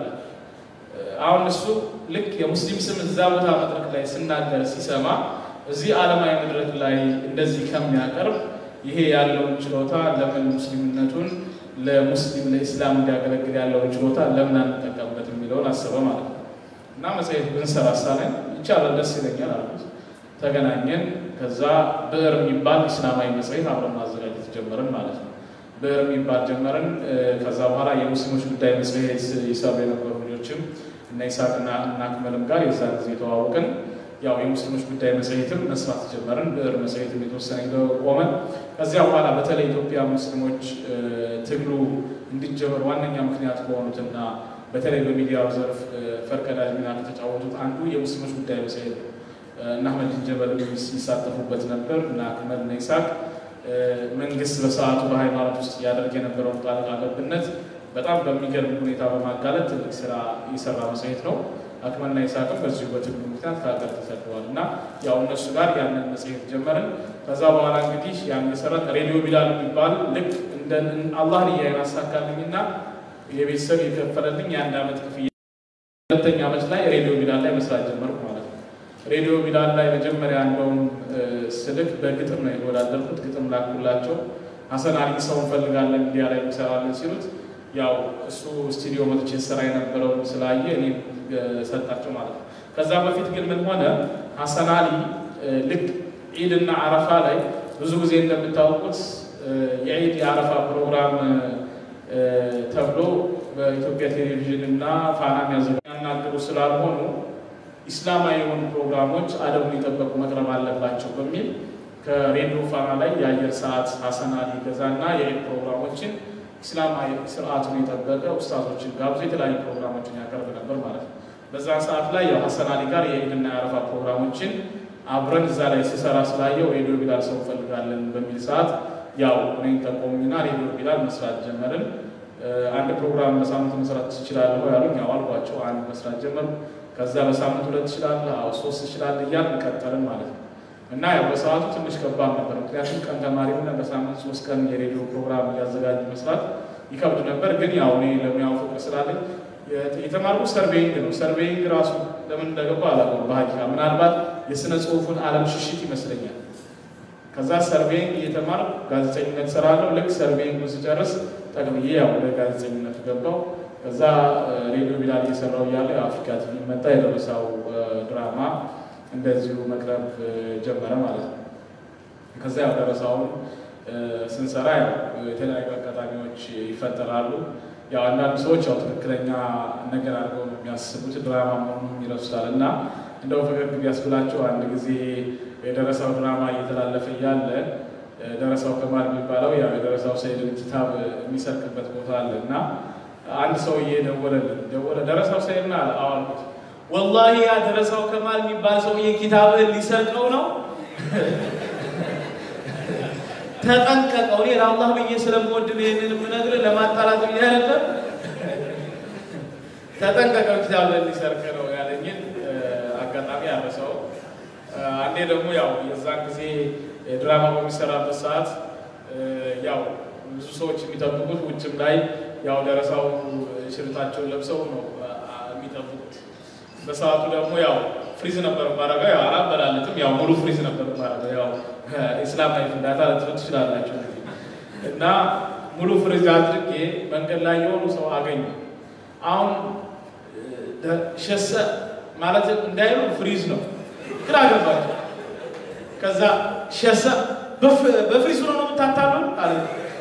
አሁን እሱ ልክ የሙስሊም ስም እዛ ቦታ መድረክ ላይ ስናገር ሲሰማ እዚህ ዓለማዊ መድረክ ላይ እንደዚህ ከሚያቀርብ ይሄ ያለውን ችሎታ ለምን ሙስሊምነቱን ለሙስሊም ለኢስላም እንዲያገለግል ያለውን ችሎታ ለምን አንጠቀምበት የሚለውን አሰበ ማለት ነው። እና መጽሔት ብንሰራ ሳለን ይቻላል፣ ደስ ይለኛል አልኩት። ተገናኘን። ከዛ ብዕር የሚባል ኢስላማዊ መጽሔት አብረን ማዘጋጀት ጀመርን ማለት ነው። ብዕር የሚባል ጀመርን። ከዛ በኋላ የሙስሊሞች ጉዳይ መጽሔት ይሰሩ የነበሩ ልጆችም እና ይስሐቅና እና አክመልም ጋር የዛን ጊዜ የተዋወቅን ያው የሙስሊሞች ጉዳይ መጽሔትም መስራት ጀመርን። ብዕር መጽሔትም የተወሰነ ቆመ። ከዚያ በኋላ በተለይ ኢትዮጵያ ሙስሊሞች ትግሉ እንዲጀመር ዋነኛ ምክንያት ከሆኑትና በተለይ በሚዲያው ዘርፍ ፈርቀዳጅ ሚና ከተጫወቱት አንዱ የሙስሊሞች ጉዳይ መጽሔት ነው። እና አህመድ ጀበል ይሳተፉበት ነበር እና አክመል እና ይስሐቅ መንግስት በሰዓቱ በሃይማኖት ውስጥ ያደርግ የነበረውን ጣልቃ ገብነት በጣም በሚገርም ሁኔታ በማጋለጥ ትልቅ ስራ የሰራ መጽሔት ነው። አክመልና ይስሐቅም በዚሁ በትግሉ ምክንያት ከሀገር ተሰደዋል እና ያው እነሱ ጋር ያንን መጽሔት ጀመርን። ከዛ በኋላ እንግዲህ ያን መሰረት ሬዲዮ ቢላል የሚባል ልክ እንደ አላህ ልያይን አሳካልኝና የቤተሰብ የከፈለልኝ የአንድ ዓመት ክፍያ ሁለተኛ ዓመት ላይ ሬዲዮ ቢላል ላይ መስራት ጀመርኩ ማለት ነው። ሬዲዮ ቢላል ላይ መጀመሪያ እንደውም ስልክ በግጥም ነው የተወዳደርኩት። ግጥም ላኩላቸው። ሀሰን አሊ ሰው እንፈልጋለን ሚዲያ ላይ እንሰራለን ሲሉት ያው እሱ ስቱዲዮ መጥቼ ስራ የነበረውን ስላየ እኔ ሰጣቸው ማለት ነው። ከዛ በፊት ግን ምን ሆነ፣ ሀሰን አሊ ልክ ዒድና አረፋ ላይ ብዙ ጊዜ እንደምታውቁት የዒድ የአረፋ ፕሮግራም ተብሎ በኢትዮጵያ ቴሌቪዥን እና ፋና የሚያናግሩ ስላልሆኑ ኢስላማዊ የሆኑ ፕሮግራሞች አደቡን የጠበቁ መቅረብ አለባቸው በሚል ከሬዲዮ ፋና ላይ የአየር ሰዓት ሀሰን አሊ ገዛና የዒድ ፕሮግራሞችን ኢስላማዊ ስርዓቱን የጠበቀ ኡስታዞችን ጋብዞ የተለያዩ ፕሮግራሞችን ያቀርብ ነበር ማለት ነው። በዛ ሰዓት ላይ ያው ሀሰን አሊ ጋር የዒድና የአረፋ ፕሮግራሞችን አብረን እዛ ላይ ሲሰራ ስላየው ሬዲዮ ቢላል ሰው እንፈልጋለን በሚል ሰዓት ያው እኔን ጠቆሙኝና ሬዲዮ ቢላል መስራት ጀመርን። አንድ ፕሮግራም በሳምንት መስራት ትችላለህ ያሉኝ፣ ያው አልኳቸው። አንድ መስራት ጀመር። ከዛ በሳምንት ሁለት ትችላለህ፣ አዎ ሶስት ትችላለህ እያልን ቀጠልን ማለት ነው። እና ያው በሰዓቱ ትንሽ ከባድ ነበር። ምክንያቱም ቀን ተማሪ ሆነ በሳምንት ሶስት ቀን የሬዲዮ ፕሮግራም እያዘጋጅ መስራት ይከብድ ነበር። ግን ያው እኔ ለሙያው ፍቅር ስላለኝ የተማርኩ ሰርቬይንግ ነው። ሰርቬይንግ ራሱ ለምን እንደገባ አላውቅም። በሀቂቃ ምናልባት የስነ ጽሁፉን ዓለም ሽሽት ይመስለኛል። ከዛ ሰርቬይንግ እየተማር ጋዜጠኝነት ሰራለሁ። ልክ ሰርቬይንግ ስጨርስ ጠቅልዬ ያው ወደ ጋዜጠኝነቱ ገባው። ከዛ ሬዲዮ ቢላል እየሰራው እያለ አፍሪካ ቲቪ መጣ። የደረሳው ድራማ እንደዚሁ መቅረብ ጀመረ ማለት ነው። ከዛ ያው ደረሳውን ስንሰራ ያው የተለያዩ አጋጣሚዎች ይፈጠራሉ። ያው አንዳንድ ሰዎች ያው ትክክለኛ ነገር አድርገው ነው የሚያስቡት ድራማ መሆኑን ይረሱታል። እና እንደው ፈገግ ቢያስብላቸው አንድ ጊዜ የደረሰው ድራማ እየተላለፈ እያለ ደረሳው ከማል የሚባለው ያው የደረሳው ሰይድን ኪታብ የሚሰርቅበት ቦታ አለ እና አንድ ሰውዬ ደወለልን። ደወለ ደረሳው ሰይድና አዋልኩት። ወላሂ ያ ደረሳው ከማል የሚባል ሰውዬ ኪታብህን ሊሰርቀው ነው ተጠንቀቀው። እኔ ለአላህ ብዬ ስለምወድ ነው ይህንን የምነግርህ ለማጣላት ብዬ ነበር። ተጠንቀቀው ኪታብህን ሊሰርቅ ነው ያለኝን አጋጣሚ አረሰው። አንዴ ደግሞ ያው የዛን ጊዜ ድራማ በሚሰራበት ሰዓት ያው ብዙ ሰዎች የሚጠብቁት ውጭም ላይ ያው ደረሳው ሽርታቸውን ለብሰው ነው የሚጠብቁት። በሰዓቱ ደግሞ ያው ፍሪዝ ነበር ማረገው። ያው አላበላለትም። ያው ሙሉ ፍሪዝ ነበር ማረገው። ያው ኢስላማዊ ፍንዳታ ልትሉ ትችላላችሁ እንግዲህ እና ሙሉ ፍሪዝ አድርጌ መንገድ ላይ የሆኑ ሰው አገኘ። አሁን ሸሰ ማለት እንዳይሉ ፍሪዝ ነው ግራ ገባቸው። ከዛ ሸሰ በፍሪዝ ሆኖ ነው የምታታሉን አለ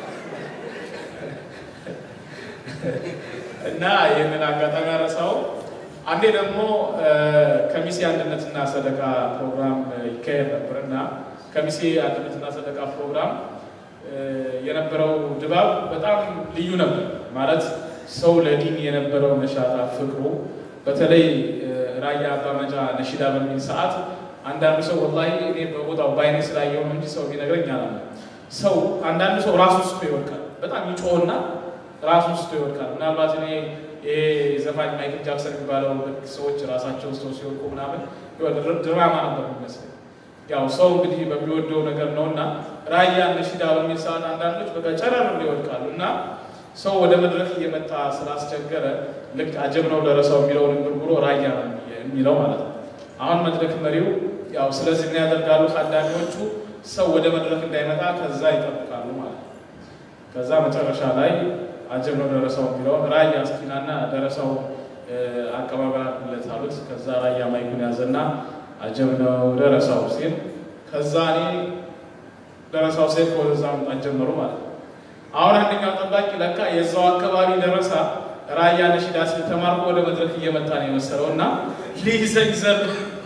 እና ይህንን አጋጣሚ ያረሳው። አንዴ ደግሞ ከሚሴ አንድነትና ሰደቃ ፕሮግራም ይካሄድ ነበር እና ከሚሴ አንድነትና ሰደቃ ፕሮግራም የነበረው ድባብ በጣም ልዩ ነበር። ማለት ሰው ለዲን የነበረው ነሻጣ ፍቅሩ፣ በተለይ ራያ አባመጫ ነሺዳ በሚል ሰዓት አንዳንዱ ሰው ወላሂ እኔ በቦታው በአይኔ ስላየው ነው እንጂ ሰው ቢነግረኝ አላለ። ሰው አንዳንዱ ሰው ራሱ ስቶ ይወድቃል። በጣም ይጮህና ራሱ ስቶ ይወድቃል። ምናልባት እኔ ይሄ ዘፋኝ ማይክል ጃክሰን የሚባለው ሰዎች ራሳቸው ስቶ ሲወድቁ ምናምን ድራማ ነበር የሚመስለኝ። ያው ሰው እንግዲህ በሚወደው ነገር ነው እና ራያ ነሺዳ በሚል ሰዓት አንዳንዶች በቃ ጨረር ይወድቃሉ እና ሰው ወደ መድረክ እየመጣ ስላስቸገረ ልክ አጀብ ነው ደረሰው የሚለውን እንጉርጉሮ ራያ የሚለው ማለት ነው። አሁን መድረክ መሪው ያው ስለዚህ ምን ያደርጋሉ? ታዳሚዎቹ ሰው ወደ መድረክ እንዳይመጣ ከዛ ይጠብቃሉ ማለት ነው። ከዛ መጨረሻ ላይ አጀብ ነው ደረሰው የሚለውን ራያ እስኪናና ደረሰው አቀባበል አድርጉለት አሉት። ከዛ ራያ ማይኩን ያዘና አጀብ ነው ደረሰው ሲል ከዛ እኔ ደረሰው ሴት ወደዛ መምጣት ጀመሩ ማለት ነው። አሁን አንደኛው ጠባቂ ለካ የዛው አካባቢ ደረሳ ራያ ነሺዳ ሲል ተማርኮ ወደ መድረክ እየመጣ ነው የመሰለው እና ሊይዘኝ ዘል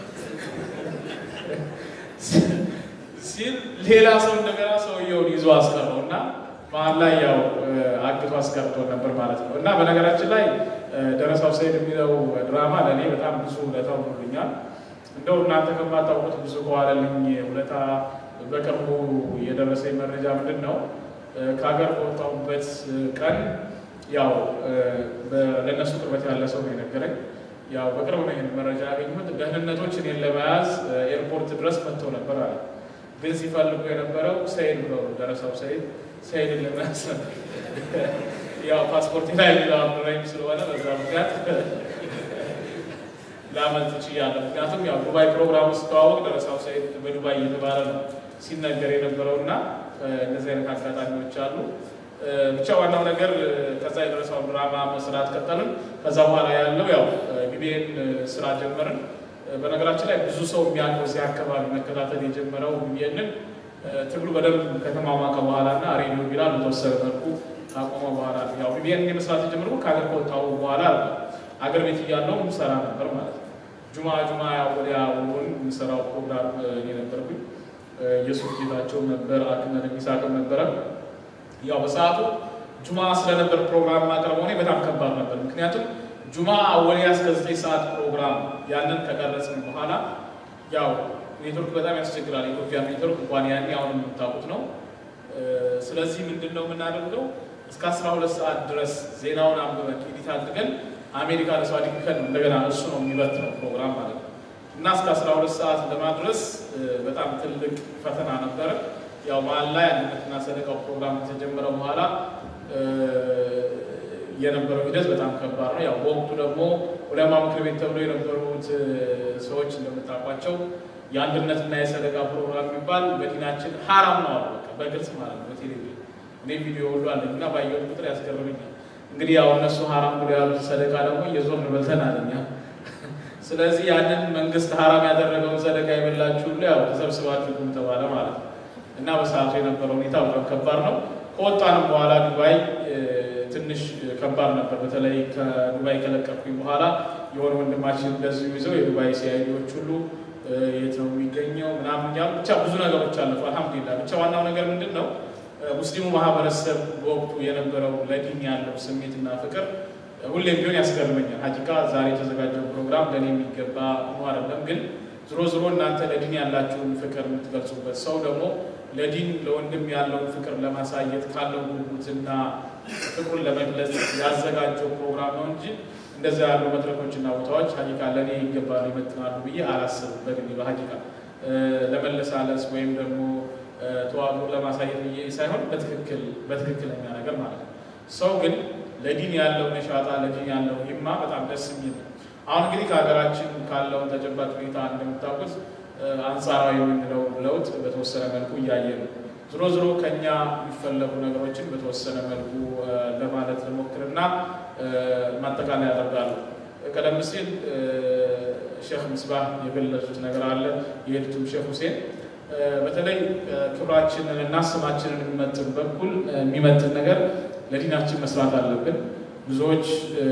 ሲል ሌላ ሰው እንደገና ሰውየውን ይዞ አስቀረው እና መሀል ላይ ያው አግቶ አስቀርቶ ነበር ማለት ነው። እና በነገራችን ላይ ደረሳው ሰይድ የሚለው ድራማ ለእኔ በጣም ብዙ ውለታ ሆኖልኛል። እንደው እናንተ ከማታውቁት ብዙ ከዋለልኝ ውለታ በቅርቡ የደረሰኝ መረጃ ምንድን ነው? ከሀገር በወጣሁበት ቀን ያው ለእነሱ ቅርበት ያለ ሰው ነው የነገረኝ። ያው በቅርብ ነው ይህን መረጃ ያገኘሁት። ደህንነቶች እኔን ለመያዝ ኤርፖርት ድረስ መጥተው ነበር አለ። ግን ሲፈልጉ የነበረው ሰይድ ብለው ደረሰው ሰይድ ሰይድን ለመያዝ ነበር። ያው ፓስፖርት ላይ ሌላ አብዱራሂም ስለሆነ በዛ ምክንያት ላመልጥ ችያለሁ። ምክንያቱም ያው ዱባይ ፕሮግራም ውስጥ ተዋወቅ ደረሰው ሰይድ በዱባይ እየተባለ ነው ሲነገር የነበረው እና እንደዚህ አይነት አጋጣሚዎች አሉ። ብቻ ዋናው ነገር ከዛ የደረሰውን ድራማ መስራት ቀጠልን። ከዛ በኋላ ያለው ያው ግቤን ስራ ጀመርን። በነገራችን ላይ ብዙ ሰው የሚያውቀው እዚህ አካባቢ መከታተል የጀመረው ግቤንን ትግሉ በደንብ ከተማማቀ በኋላ እና ሬዲዮ ቢላል በተወሰነ መልኩ ካቆመ በኋላ ያው ግቤን መስራት የጀመርኩ ከሀገር ከወጣሁ በኋላ አገር ቤት እያለሁ ሰራ ነበር ማለት ነው። ጁማ ጁማ ያው ወዲያ ውሎን የምሰራው ፕሮግራም እኔ ነበርኩኝ። ኢየሱስ ጌታቸው ነበር፣ አክመድ ሚሳቅም ነበረ። ያው በሰዓቱ ጁማ ስለነበር ፕሮግራም ማቅረበው እኔ በጣም ከባድ ነበር። ምክንያቱም ጁማ አወሊያ እስከ ዘጠኝ ሰዓት ፕሮግራም ያንን ከቀረጽን በኋላ ያው ኔትወርክ በጣም ያስቸግራል። የኢትዮጵያ ኔትወርክ እንኳን ያኔ አሁን የምታውቁት ነው። ስለዚህ ምንድን ነው የምናደርገው? እስከ አስራ ሁለት ሰዓት ድረስ ዜናውን አንብበን ኤዲት አድርገን አሜሪካ ለሰው አድርገን እንደገና እሱ ነው የሚበትነው ፕሮግራም ማለት ነው እና እስከ አስራ ሁለት ሰዓት ለማድረስ በጣም ትልቅ ፈተና ነበረ። ያው መሀል ላይ አንድነትና ሰደቃው ፕሮግራም ከተጀመረ በኋላ የነበረው ሂደት በጣም ከባድ ነው። ያው በወቅቱ ደግሞ ዑለማ ምክር ቤት ተብሎ የነበሩት ሰዎች እንደምታውቋቸው የአንድነትና የሰደቃ ፕሮግራም የሚባል በዲናችን ሀራም ነው አሉ። በቃ በግልጽ ማለት ነው። በቴሌቪዥን እኔ ቪዲዮ ሁሉ አለኝ እና ባየሁት ቁጥር ያስገርመኛል። እንግዲህ ያው እነሱ ሀራም ብሎ ያሉት ሰደቃ ደግሞ እየዞርን በልተን አለኛ። ስለዚህ ያንን መንግስት ሀራም ያደረገውን ሰደቃ የበላችሁ ሁሉ ያው ተሰብስባችሁ ቁም ተባለ ማለት ነው እና በሰዓቱ የነበረው ሁኔታ በጣም ከባድ ነው። ከወጣንም በኋላ ዱባይ ትንሽ ከባድ ነበር። በተለይ ከዱባይ ከለቀኩኝ በኋላ የሆነ ወንድማችን እንደዚሁ ይዘው የዱባይ ሲአይዲዎች ሁሉ የት ነው የሚገኘው ምናምን እያሉ ብቻ ብዙ ነገሮች አለፉ። አልሐምዱሊላህ ብቻ ዋናው ነገር ምንድን ነው ሙስሊሙ ማህበረሰብ በወቅቱ የነበረው ለዲን ያለው ስሜትና ፍቅር ሁሌም ቢሆን ያስገርመኛል። ሀቂቃ ዛሬ የተዘጋጀው ፕሮግራም ለእኔ የሚገባ ሆኖ አይደለም፣ ግን ዝሮ ዝሮ እናንተ ለዲን ያላችሁን ፍቅር የምትገልጹበት ሰው ደግሞ ለዲን ለወንድም ያለውን ፍቅር ለማሳየት ካለው ጉጉትና ፍቅሩን ለመግለጽ ያዘጋጀው ፕሮግራም ነው እንጂ እንደዚያ ያሉ መድረኮችና ቦታዎች ሀቂቃ ለእኔ ይገባሉ ይመጥናሉ ብዬ አላስብም። በግሌ በሀቂቃ ለመለሳለስ ወይም ደግሞ ተዋቅሮ ለማሳየት ብዬ ሳይሆን በትክክል በትክክለኛ ነገር ማለት ነው። ሰው ግን ለዲን ያለው ነሻጣ ለዲን ያለው ሂማ በጣም ደስ የሚል ነው። አሁን እንግዲህ ከሀገራችን ካለው ተጨባጭ ሁኔታ እንደምታውቁት አንጻራዊ የምንለው ለውጥ በተወሰነ መልኩ እያየ ነው። ዝሮ ዝሮ ከኛ የሚፈለጉ ነገሮችን በተወሰነ መልኩ ለማለት ልሞክርና ማጠቃለያ ያደርጋሉ። ቀደም ሲል ሼክ ምስባህ የገለጹት ነገር አለ። የሄዱትም ሼክ ሁሴን በተለይ ክብራችንን እና ስማችንን የሚመጥን በኩል የሚመጥን ነገር ለዲናችን መስራት አለብን። ብዙዎች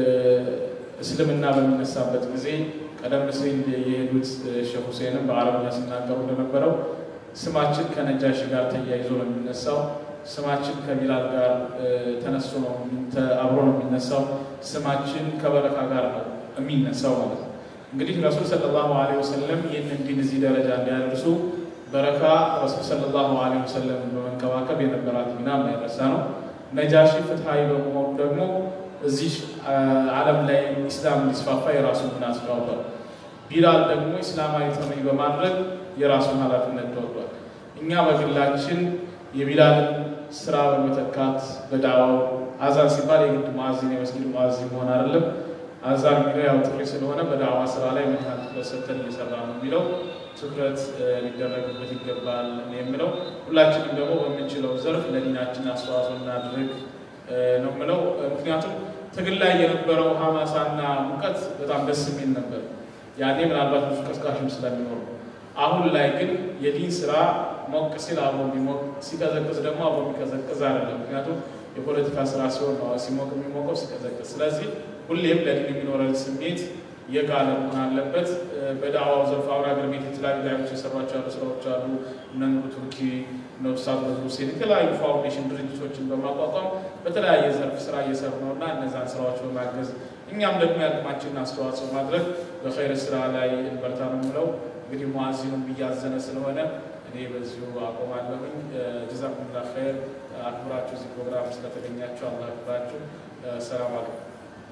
እስልምና በሚነሳበት ጊዜ ቀደም ሲል የሄዱት ሼክ ሁሴንም በአረብኛ ሲናገሩ እንደነበረው ስማችን ከነጃሺ ጋር ተያይዞ ነው የሚነሳው። ስማችን ከቢላል ጋር ተነስቶ ነው አብሮ ነው የሚነሳው። ስማችን ከበረካ ጋር ነው የሚነሳው ማለት ነው። እንግዲህ ረሱል ሰለላሁ ዐለይሂ ወሰለም ይህንን ዲን እዚህ ደረጃ እንዲያደርሱ በረካ ረሱል ሰለላሁ ዐለይሂ ወሰለም በመንከባከብ የነበራት ሚና የማይረሳ ነው። ነጃሺ ፍትሐዊ በመሆኑ ደግሞ እዚህ ዓለም ላይ ኢስላም እንዲስፋፋ የራሱን ሚና ተጫውቷል። ቢላል ደግሞ ኢስላማዊ ጥሪ በማድረግ የራሱን ኃላፊነት ተወጥቷል። እኛ በግላችን የቢላልን ስራ በመተካት በዳዋው አዛን ሲባል የግድ ሙአዚን የመስጊድ ሙአዚን መሆን አይደለም። አዛን የሚለው ያው ጥሪ ስለሆነ በዳዋ ስራ ላይ ምን ያህል ትኩረት ሰጥተን እየሰራ ነው የሚለው ትኩረት ሊደረግበት ይገባል የምለው ሁላችንም ደግሞ በምንችለው ዘርፍ ለዲናችን አስተዋጽኦ እናድርግ ነው የምለው። ምክንያቱም ትግል ላይ የነበረው ሀማሳና ሙቀት በጣም ደስ የሚል ነበር። ያኔ ምናልባት ብዙ ቀስቃሽም ስለሚኖሩ አሁን ላይ ግን የዲን ስራ ሞቅ ሲል አብሮ የሚሞቅ ሲቀዘቅዝ ደግሞ አብሮ የሚቀዘቅዝ አይደለም። ምክንያቱም የፖለቲካ ስራ ሲሆን ነው ሲሞቅ የሚሞቀው ሲቀዘቅዝ። ስለዚህ ሁሌም ለዲን የሚኖረን ስሜት የጋለ መሆን አለበት። በዳዕዋው ዘርፍ አሁን ሀገር ቤት የተለያዩ ዳዮች የሰሯቸው ያሉ ስራዎች አሉ። እነ ኑሩ ቱርኪ፣ እነ ኡስታዝ በድሩ ሁሴን የተለያዩ ፋውንዴሽን ድርጅቶችን በማቋቋም በተለያየ ዘርፍ ስራ እየሰሩ ነው እና እነዛን ስራዎች በማገዝ እኛም ደግሞ የአቅማችንን አስተዋጽኦ ማድረግ በኸይር ስራ ላይ እንበርታ ነው የምለው። እንግዲህ ሙአዚኑም እያዘነ ስለሆነ እኔ በዚሁ አቆማለሁኝ። ጀዛኩሙላህ ኸይር። አክብራችሁ እዚህ ፕሮግራም ስለተገኛችሁ አላህ አክብራችሁ። ሰላም አለይኩም።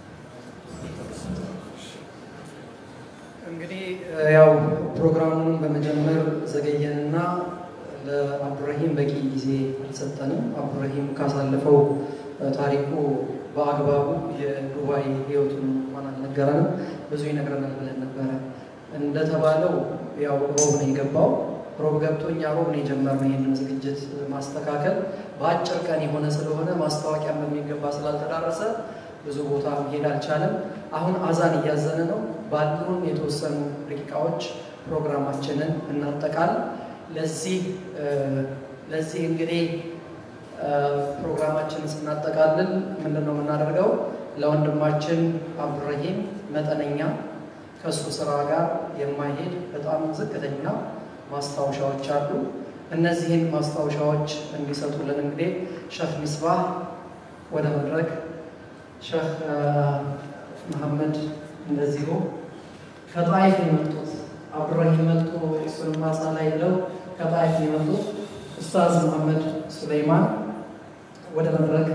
እንግዲህ ያው ፕሮግራሙን በመጀመር ዘገየንና ለአብዱራሂም በቂ ጊዜ አልሰጠንም። አብዱራሂም ካሳለፈው ታሪኩ በአግባቡ የዱባይ ህይወቱን እንኳን አልነገረንም። ብዙ ይነግረናል ብለን ነበረ። እንደተባለው ያው ሮብ ነው የገባው። ሮብ ገብቶ እኛ ሮብ ነው የጀመርነው ይህንን ዝግጅት ማስተካከል። በአጭር ቀን የሆነ ስለሆነ ማስታወቂያን በሚገባ ስላልተዳረሰ ብዙ ቦታ መሄድ አልቻለም። አሁን አዛን እያዘነ ነው። ባሉን የተወሰኑ ደቂቃዎች ፕሮግራማችንን እናጠቃል። ለዚህ ለዚህ እንግዲህ ፕሮግራማችንን ስናጠቃልል ምንድን ነው የምናደርገው? ለወንድማችን አብዱራሂም መጠነኛ ከእሱ ስራ ጋር የማይሄድ በጣም ዝቅተኛ ማስታወሻዎች አሉ። እነዚህን ማስታወሻዎች እንዲሰጡልን እንግዲህ ሸህ ሚስባህ ወደ መድረክ ሸህ መሐመድ እንደዚሁ ከጣይፍ የመጡት አብዱራሂም መጡ እሱን ማሳ ላይ ብለው ከጣይፍ የመጡት ኡስታዝ መሐመድ ሱለይማን ወደ መድረክ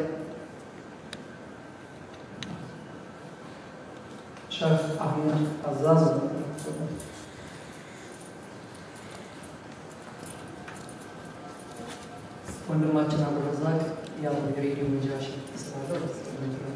ሸህ አህመድ አዛዝ ወንድማችን አብዱረዛቅ ያው የሬዲዮ መጃሽ ስላለው መድረክ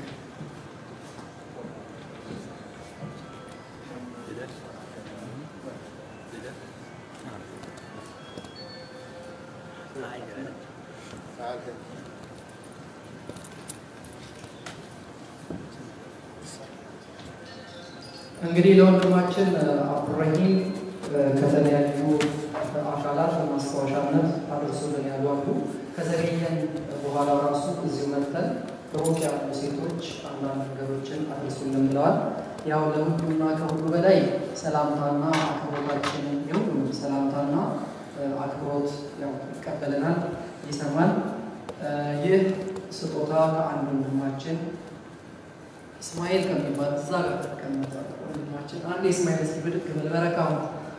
እንግዲህ ለወንድማችን አብዱራሂም ከተለያዩ አካላት በማስታወሻነት አድርሶልን ያሉ አሉ። ከዘገየን በኋላ ራሱ እዚሁ መጥተን ሩቅ ያሉ ሴቶች አንዳንድ ነገሮችን አድርሱልን ብለዋል። ያው ለሁሉና ከሁሉ በላይ ሰላምታና አክብሮታችን የሁሉም ሰላምታና አክብሮት ያው ይቀበለናል፣ ይሰማል። ይህ ስጦታ ከአንድ ወንድማችን እስማኤል ከሚባል እዛ ጋር ተቀመጠ ወንድማችን አንድ እስማኤል እስኪ ብድግ በል በረካው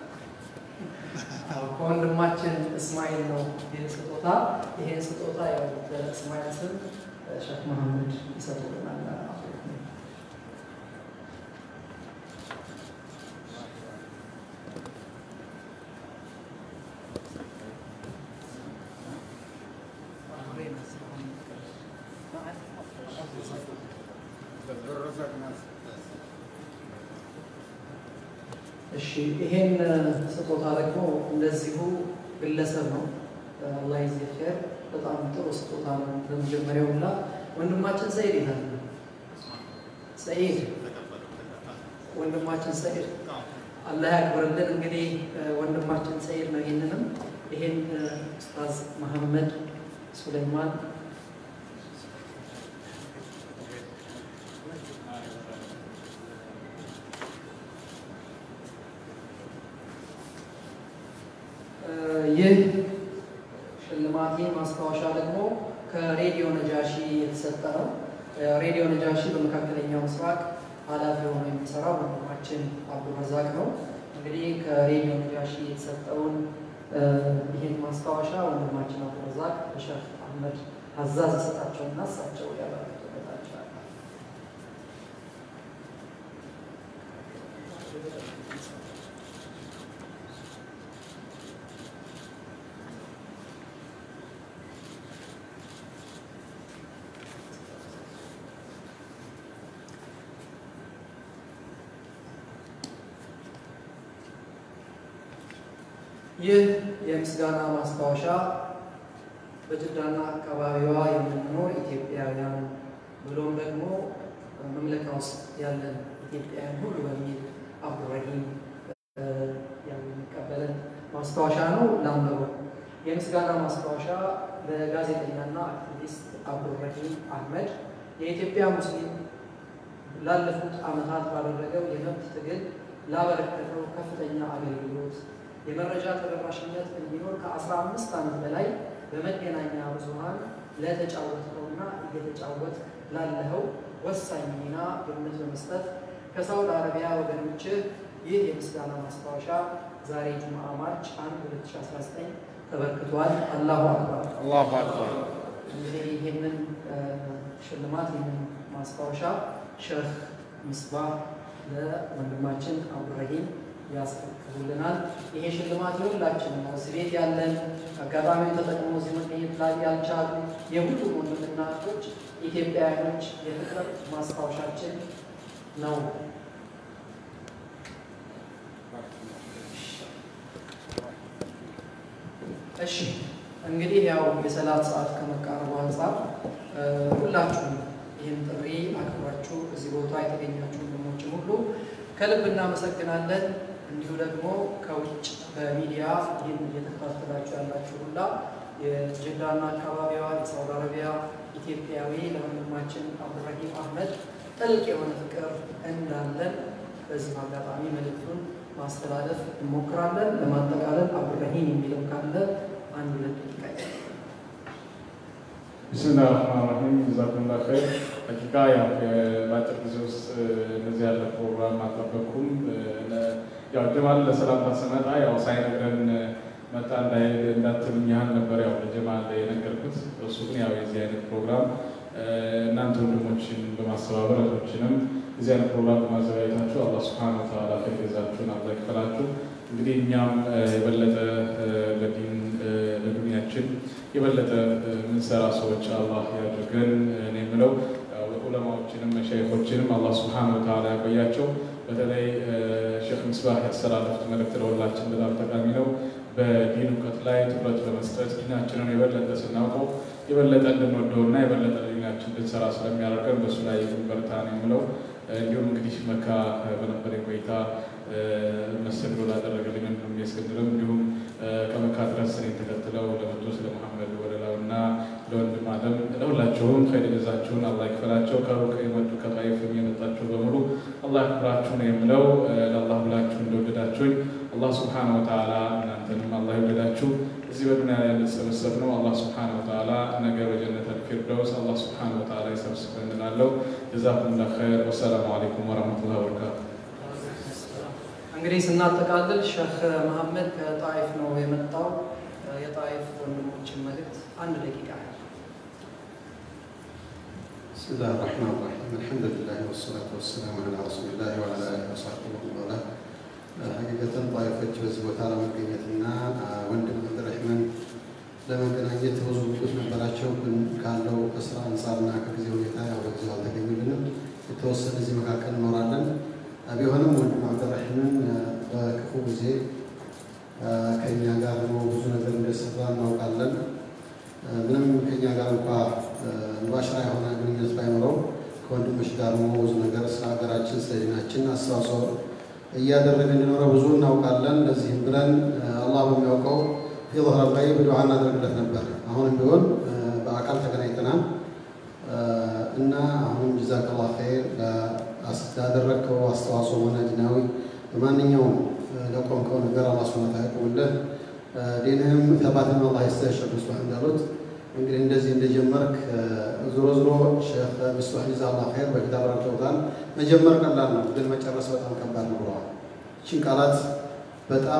ከወንድማችን እስማኤል ነው ይህ ስጦታ። ይሄን ስጦታ ያው በእስማኤል ስም ሼክ መሐመድ ይሰጡልናል። እሺ ይሄን ስጦታ ደግሞ እንደዚሁ ግለሰብ ነው። አላህ ይዘህ ኸይር። በጣም ጥሩ ስጦታ ነው። በመጀመሪያው ላ ወንድማችን ሰኢድ ይላል። ሰኢድ ወንድማችን ሰኢድ አላህ ያክብርልን። እንግዲህ ወንድማችን ሰኢድ ነው። ይህንንም ይሄን ኡስታዝ መሐመድ ሱለይማን ይህ ሽልማት ማስታወሻ ደግሞ ከሬዲዮ ነጃሺ የተሰጠ ነው። ሬዲዮ ነጃሺ በመካከለኛው ምስራቅ ኃላፊ ሆኖ የሚሰራው ወንድማችን አብዱረዛቅ ነው። እንግዲህ ከሬዲዮ ነጃሺ የተሰጠውን ይህን ማስታወሻ ወንድማችን አብዱረዛቅ በሼክ አህመድ ሀዛዝ የሰጣቸውና እሳቸው ያበረክቱበታቸዋል። ይህ የምስጋና ማስታወሻ በጅዳና አካባቢዋ የምንኖር ኢትዮጵያውያን ብሎም ደግሞ መምለካ ውስጥ ያለን ኢትዮጵያውያን ሁሉ በሚል አብዱረሂም የሚቀበለን ማስታወሻ ነው። ላንበበው። የምስጋና ማስታወሻ ለጋዜጠኛና አክቲቪስት አብዱረሂም አህመድ የኢትዮጵያ ሙስሊም ላለፉት ዓመታት ባደረገው የመብት ትግል ላበረከተው ከፍተኛ አገልግሎት የመረጃ ተደራሽነት እንዲኖር ከ15 ዓመት በላይ በመገናኛ ብዙኃን ለተጫወትከውና እየተጫወት ላለኸው ወሳኝ ሚና ግምት በመስጠት ከሳውዲ አረቢያ ወገኖችህ ይህ የምስጋና ማስታወሻ ዛሬ ጁምዓ ማርች 1 2019 ተበርክቷል። አላሁ አክበር። አላሁ አክበር። እንግዲህ ይህንን ሽልማት ይህንን ማስታወሻ ሼህ ሚስባህ ለወንድማችን አብዱረሂም ያስረክቡልናል። ይሄ ሽልማት የሁላችን ነው። እዚህ ቤት ያለን አጋጣሚውን ተጠቅሞ እዚህ መገኘት ላይ ያልቻሉ የሁሉም ወንድምና እህቶች ኢትዮጵያውያኖች የፍቅር ማስታወሻችን ነው። እሺ እንግዲህ ያው የሰላት ሰዓት ከመቃረቡ አንጻር ሁላችሁም ይህን ጥሪ አክብራችሁ እዚህ ቦታ የተገኛችሁ ወንድሞችም ሁሉ ከልብ እናመሰግናለን። እንዲሁ ደግሞ ከውጭ በሚዲያ ይህን እየተከታተላችሁ ያላችሁ ሁላ የጅዳና አካባቢዋ የሳውዲ አረቢያ ኢትዮጵያዊ ለወንድማችን አብዱረሂም አህመድ ጥልቅ የሆነ ፍቅር እንዳለን በዚህ አጋጣሚ መልእክቱን ማስተላለፍ እንሞክራለን። ለማጠቃለል አብዱረሂም የሚለው ካለ አንድ ሁለት ደቂቃ ቢስሚላህ ራህማን ራሂም ጀዛኩሙላ ኸይር። ሀቂቃ ያው በአጭር ጊዜ ውስጥ እንደዚህ ያለ ፕሮግራም አልጠበቅኩም። ያው ጀማል ለሰላምታ ስመጣ ያው ሳይነግረን መጣ እንዳትሉኝ ያህል ነበር ያው ለጀማል የነገርኩት። እሱ ግን ያው የዚህ አይነት ፕሮግራም እናንተ ወንድሞችን በማስተባበር እህቶችንም የዚህ አይነት ፕሮግራም በማዘጋጀታችሁ አላህ ሱብሓነሁ ወተዓላ ኸይር ጀዛችሁን አላህ ይክፈላችሁ። እንግዲህ እኛም የበለጠ ለዲን ለዱንያችን የበለጠ ምንሰራ ሰዎች አላህ ያድርገን። እኔ የምለው ዑለማዎችንም መሻይኾችንም አላህ ሱብሓነሁ ወተዓላ ያቆያቸው። በተለይ ሼክ ምስባህ ያስተላለፉት መልእክት ለሁላችን በጣም ጠቃሚ ነው። በዲን እውቀት ላይ ትኩረት በመስጠት ዲናችንን የበለጠ ስናውቀው የበለጠ እንድንወደውና የበለጠ ለዲናችን እንድንሰራ ስለሚያደርገን በእሱ ላይ በርታ ነው የምለው። እንዲሁም እንግዲህ መካ በነበረ ቆይታ መስተንግዶ ላደረገልኝ ወንድም እስክንድርም እንዲሁም ከመካ ድረስ እኔን ተከትለው ለመቶ ስለ መሐመድ ወደላው እና ለወንድም አለም ለሁላችሁም ኸይር ጀዛችሁን አላህ ይክፈላቸው። ከሩቅ የመጡ ከጣይፍም የመጣችሁ በሙሉ አላህ ያክብራችሁ ነው የምለው። ለአላህ ብላችሁ እንደወደዳችሁኝ አላህ ስብሓነ ወተዓላ እናንተንም አላህ ይወደዳችሁ። እዚህ በዱንያ ላይ እንድትሰበሰብ ነው አላህ ስብሓነ ወተዓላ ነገ በጀነት አልፊርደውስ አላህ ስብሓነ ወተዓላ ይሰብስበን እላለሁ። ጀዛኩሙላህ ኸይር። ወሰላሙ አለይኩም ወረሕመቱላሂ ወበረካቱ። እንግዲህ ስናጠቃልል ሼህ መሐመድ ከጣይፍ ነው የመጣው። የጣይፍ ወንድሞችን መልእክት አንድ ደቂቃ ያህል بسم الله الرحمن الرحيم الحمد لله والصلاة والسلام على رسول الله وعلى آله وصحبه ومن والاه ሐቂቀትን ጣይፎች በዚህ ቦታ ለመገኘትና ወንድም አብዱረሕማን ለመገናኘት ብዙ ምኞት ነበራቸው። ግን ካለው ከስራ አንጻርና ከጊዜ ሁኔታ ያው በጊዜው አልተገኙልንም። የተወሰነ እዚህ መካከል እኖራለን። ቢሆንም ወንድም አብዱረሕማን በክፉ ጊዜ ከእኛ ጋር ሆኖ ብዙ ነገር እንደሰራ እናውቃለን። ምንም ከእኛ ጋር እንኳ ሙባሽራ የሆነ ግንኙነት ባይኖረው ከወንድሞች ጋር ሆኖ ብዙ ነገር ስለ ሀገራችን ስለ ዲናችን አስተዋጽኦ እያደረገ እንዲኖረ ብዙ እናውቃለን። ለዚህም ብለን አላህ በሚያውቀው ፊ ظهر الغيب ዱዓ እናደርግለት ነበር። አሁንም ቢሆን በአካል ተገናኝተናል እና አሁንም ጀዛከላህ ኸይር ላደረግከው አስተዋጽኦ ሆነ ዲናዊ በማንኛውም ለቆምከው ነገር አላህ ሱብሓነሁ ወተዓላ ያቁምልህ። ዲንህም ተባትን አላህ ይስጥህ። ሸህ ምስባህ እንዳሉት እንግዲህ እንደዚህ እንደጀመርክ ዞሮ ዞሮ ሼህ ምስባህ ጀዛላህ ኸይር በፊት አብራርተውታል። መጀመር ቀላል ነው፣ ግን መጨረስ በጣም ከባድ ነው ብለዋል። ይህችን ቃላት በጣም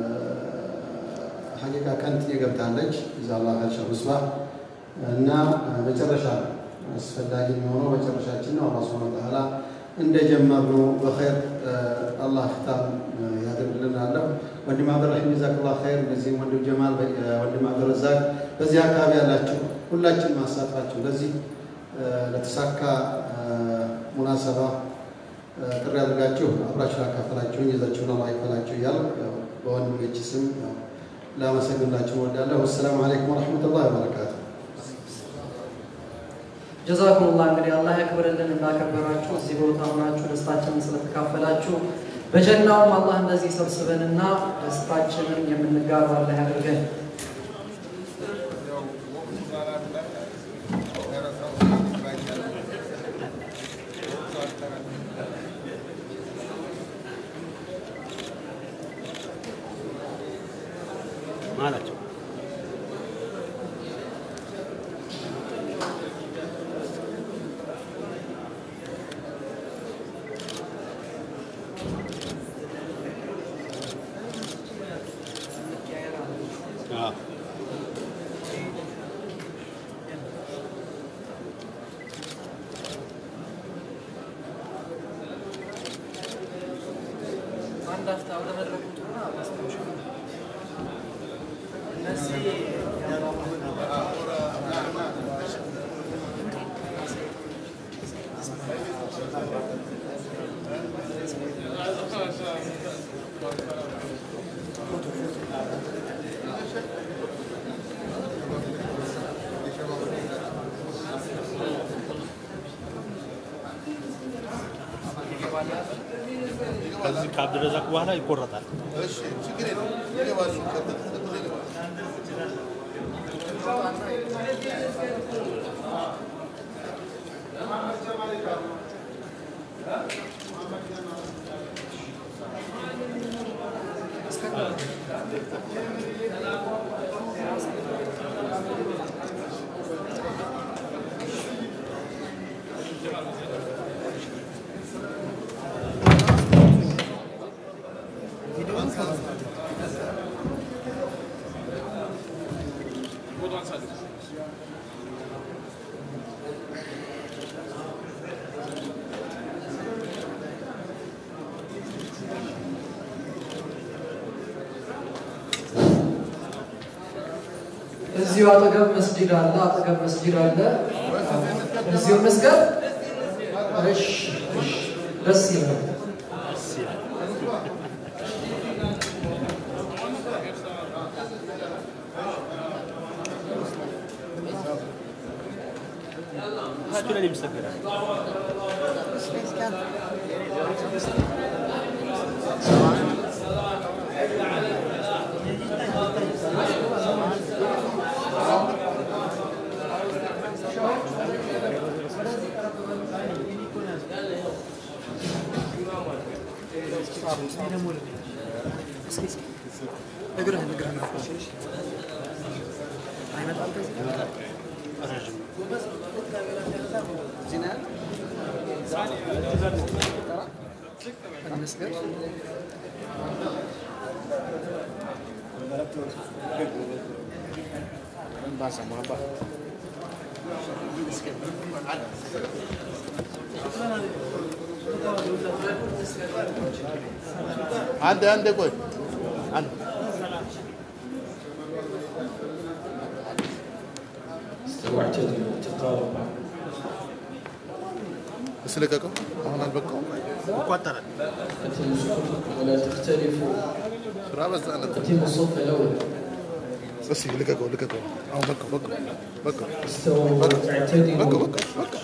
ሀቂቃ ከንትን የገብታለች ጀዛላህ ኸይር ሼህ ምስባህ እና መጨረሻ ነው አስፈላጊ የሚሆነው መጨረሻችን ነው። አላህ ሱብሓነሁ ወተዓላ እንደጀመርነው በኸይር አላህ ፍታም ያደርግልን አለሁ። ወንድም አብዱራሂም ጀዛከላህ ኸይር፣ እንደዚህም ወንድም ጀማል፣ ወንድም አብዱረዛቅ በዚህ አካባቢ ያላችሁ ሁላችን ማሳትፋችሁ ለዚህ ለተሳካ ሙናሰባ ጥሪ አድርጋችሁ አብራችሁ ላካፈላችሁኝ የዛችሁን አላህ ይክፈላችሁ እያልኩ በወንድሞች ስም ላመሰግንላችሁ እወዳለሁ። ወሰላሙ አለይኩም ወረሕመቱላሂ ወበረካቱ። ጀዛኩሙላህ እንግዲህ አላህ ያክብርልን እንዳከበራችሁ እዚህ ቦታ ሆናችሁ ደስታችንን ስለተካፈላችሁ በጀናውም አላህ እንደዚህ ሰብስበንና ደስታችንን የምንጋራ አላህ ያድርገን። ማላቸው አንድ አፍታ ወደ መድረኩ ውጡና ማስታወሻ እነዚህ ከዚህ ከአብድረዛቅ በኋላ ይቆረጣል። እዚሁ አጠገብ መስጂድ አለ፣ አጠገብ መስጂድ አለ። እዚሁ መስገድ እሺ፣ እሺ፣ ደስ ይላል። እሳቸው ላይ የሚሰገዳል። አንድ አንድ ቆይ አንድ واعتدلوا تقاربوا እስ ልቀቀው። አሁን አልበቃውም። ይቋጠራል። أتموا صفوفكم ولا تختلفوا ስራ በዛነት። أتموا الصف الأول እስ ልቀቀው፣ ልቀቀው። አሁን በቃው፣ በቃው፣ በቃው፣ استووا በቃው፣ واعتدلوا በቃው፣ በቃው።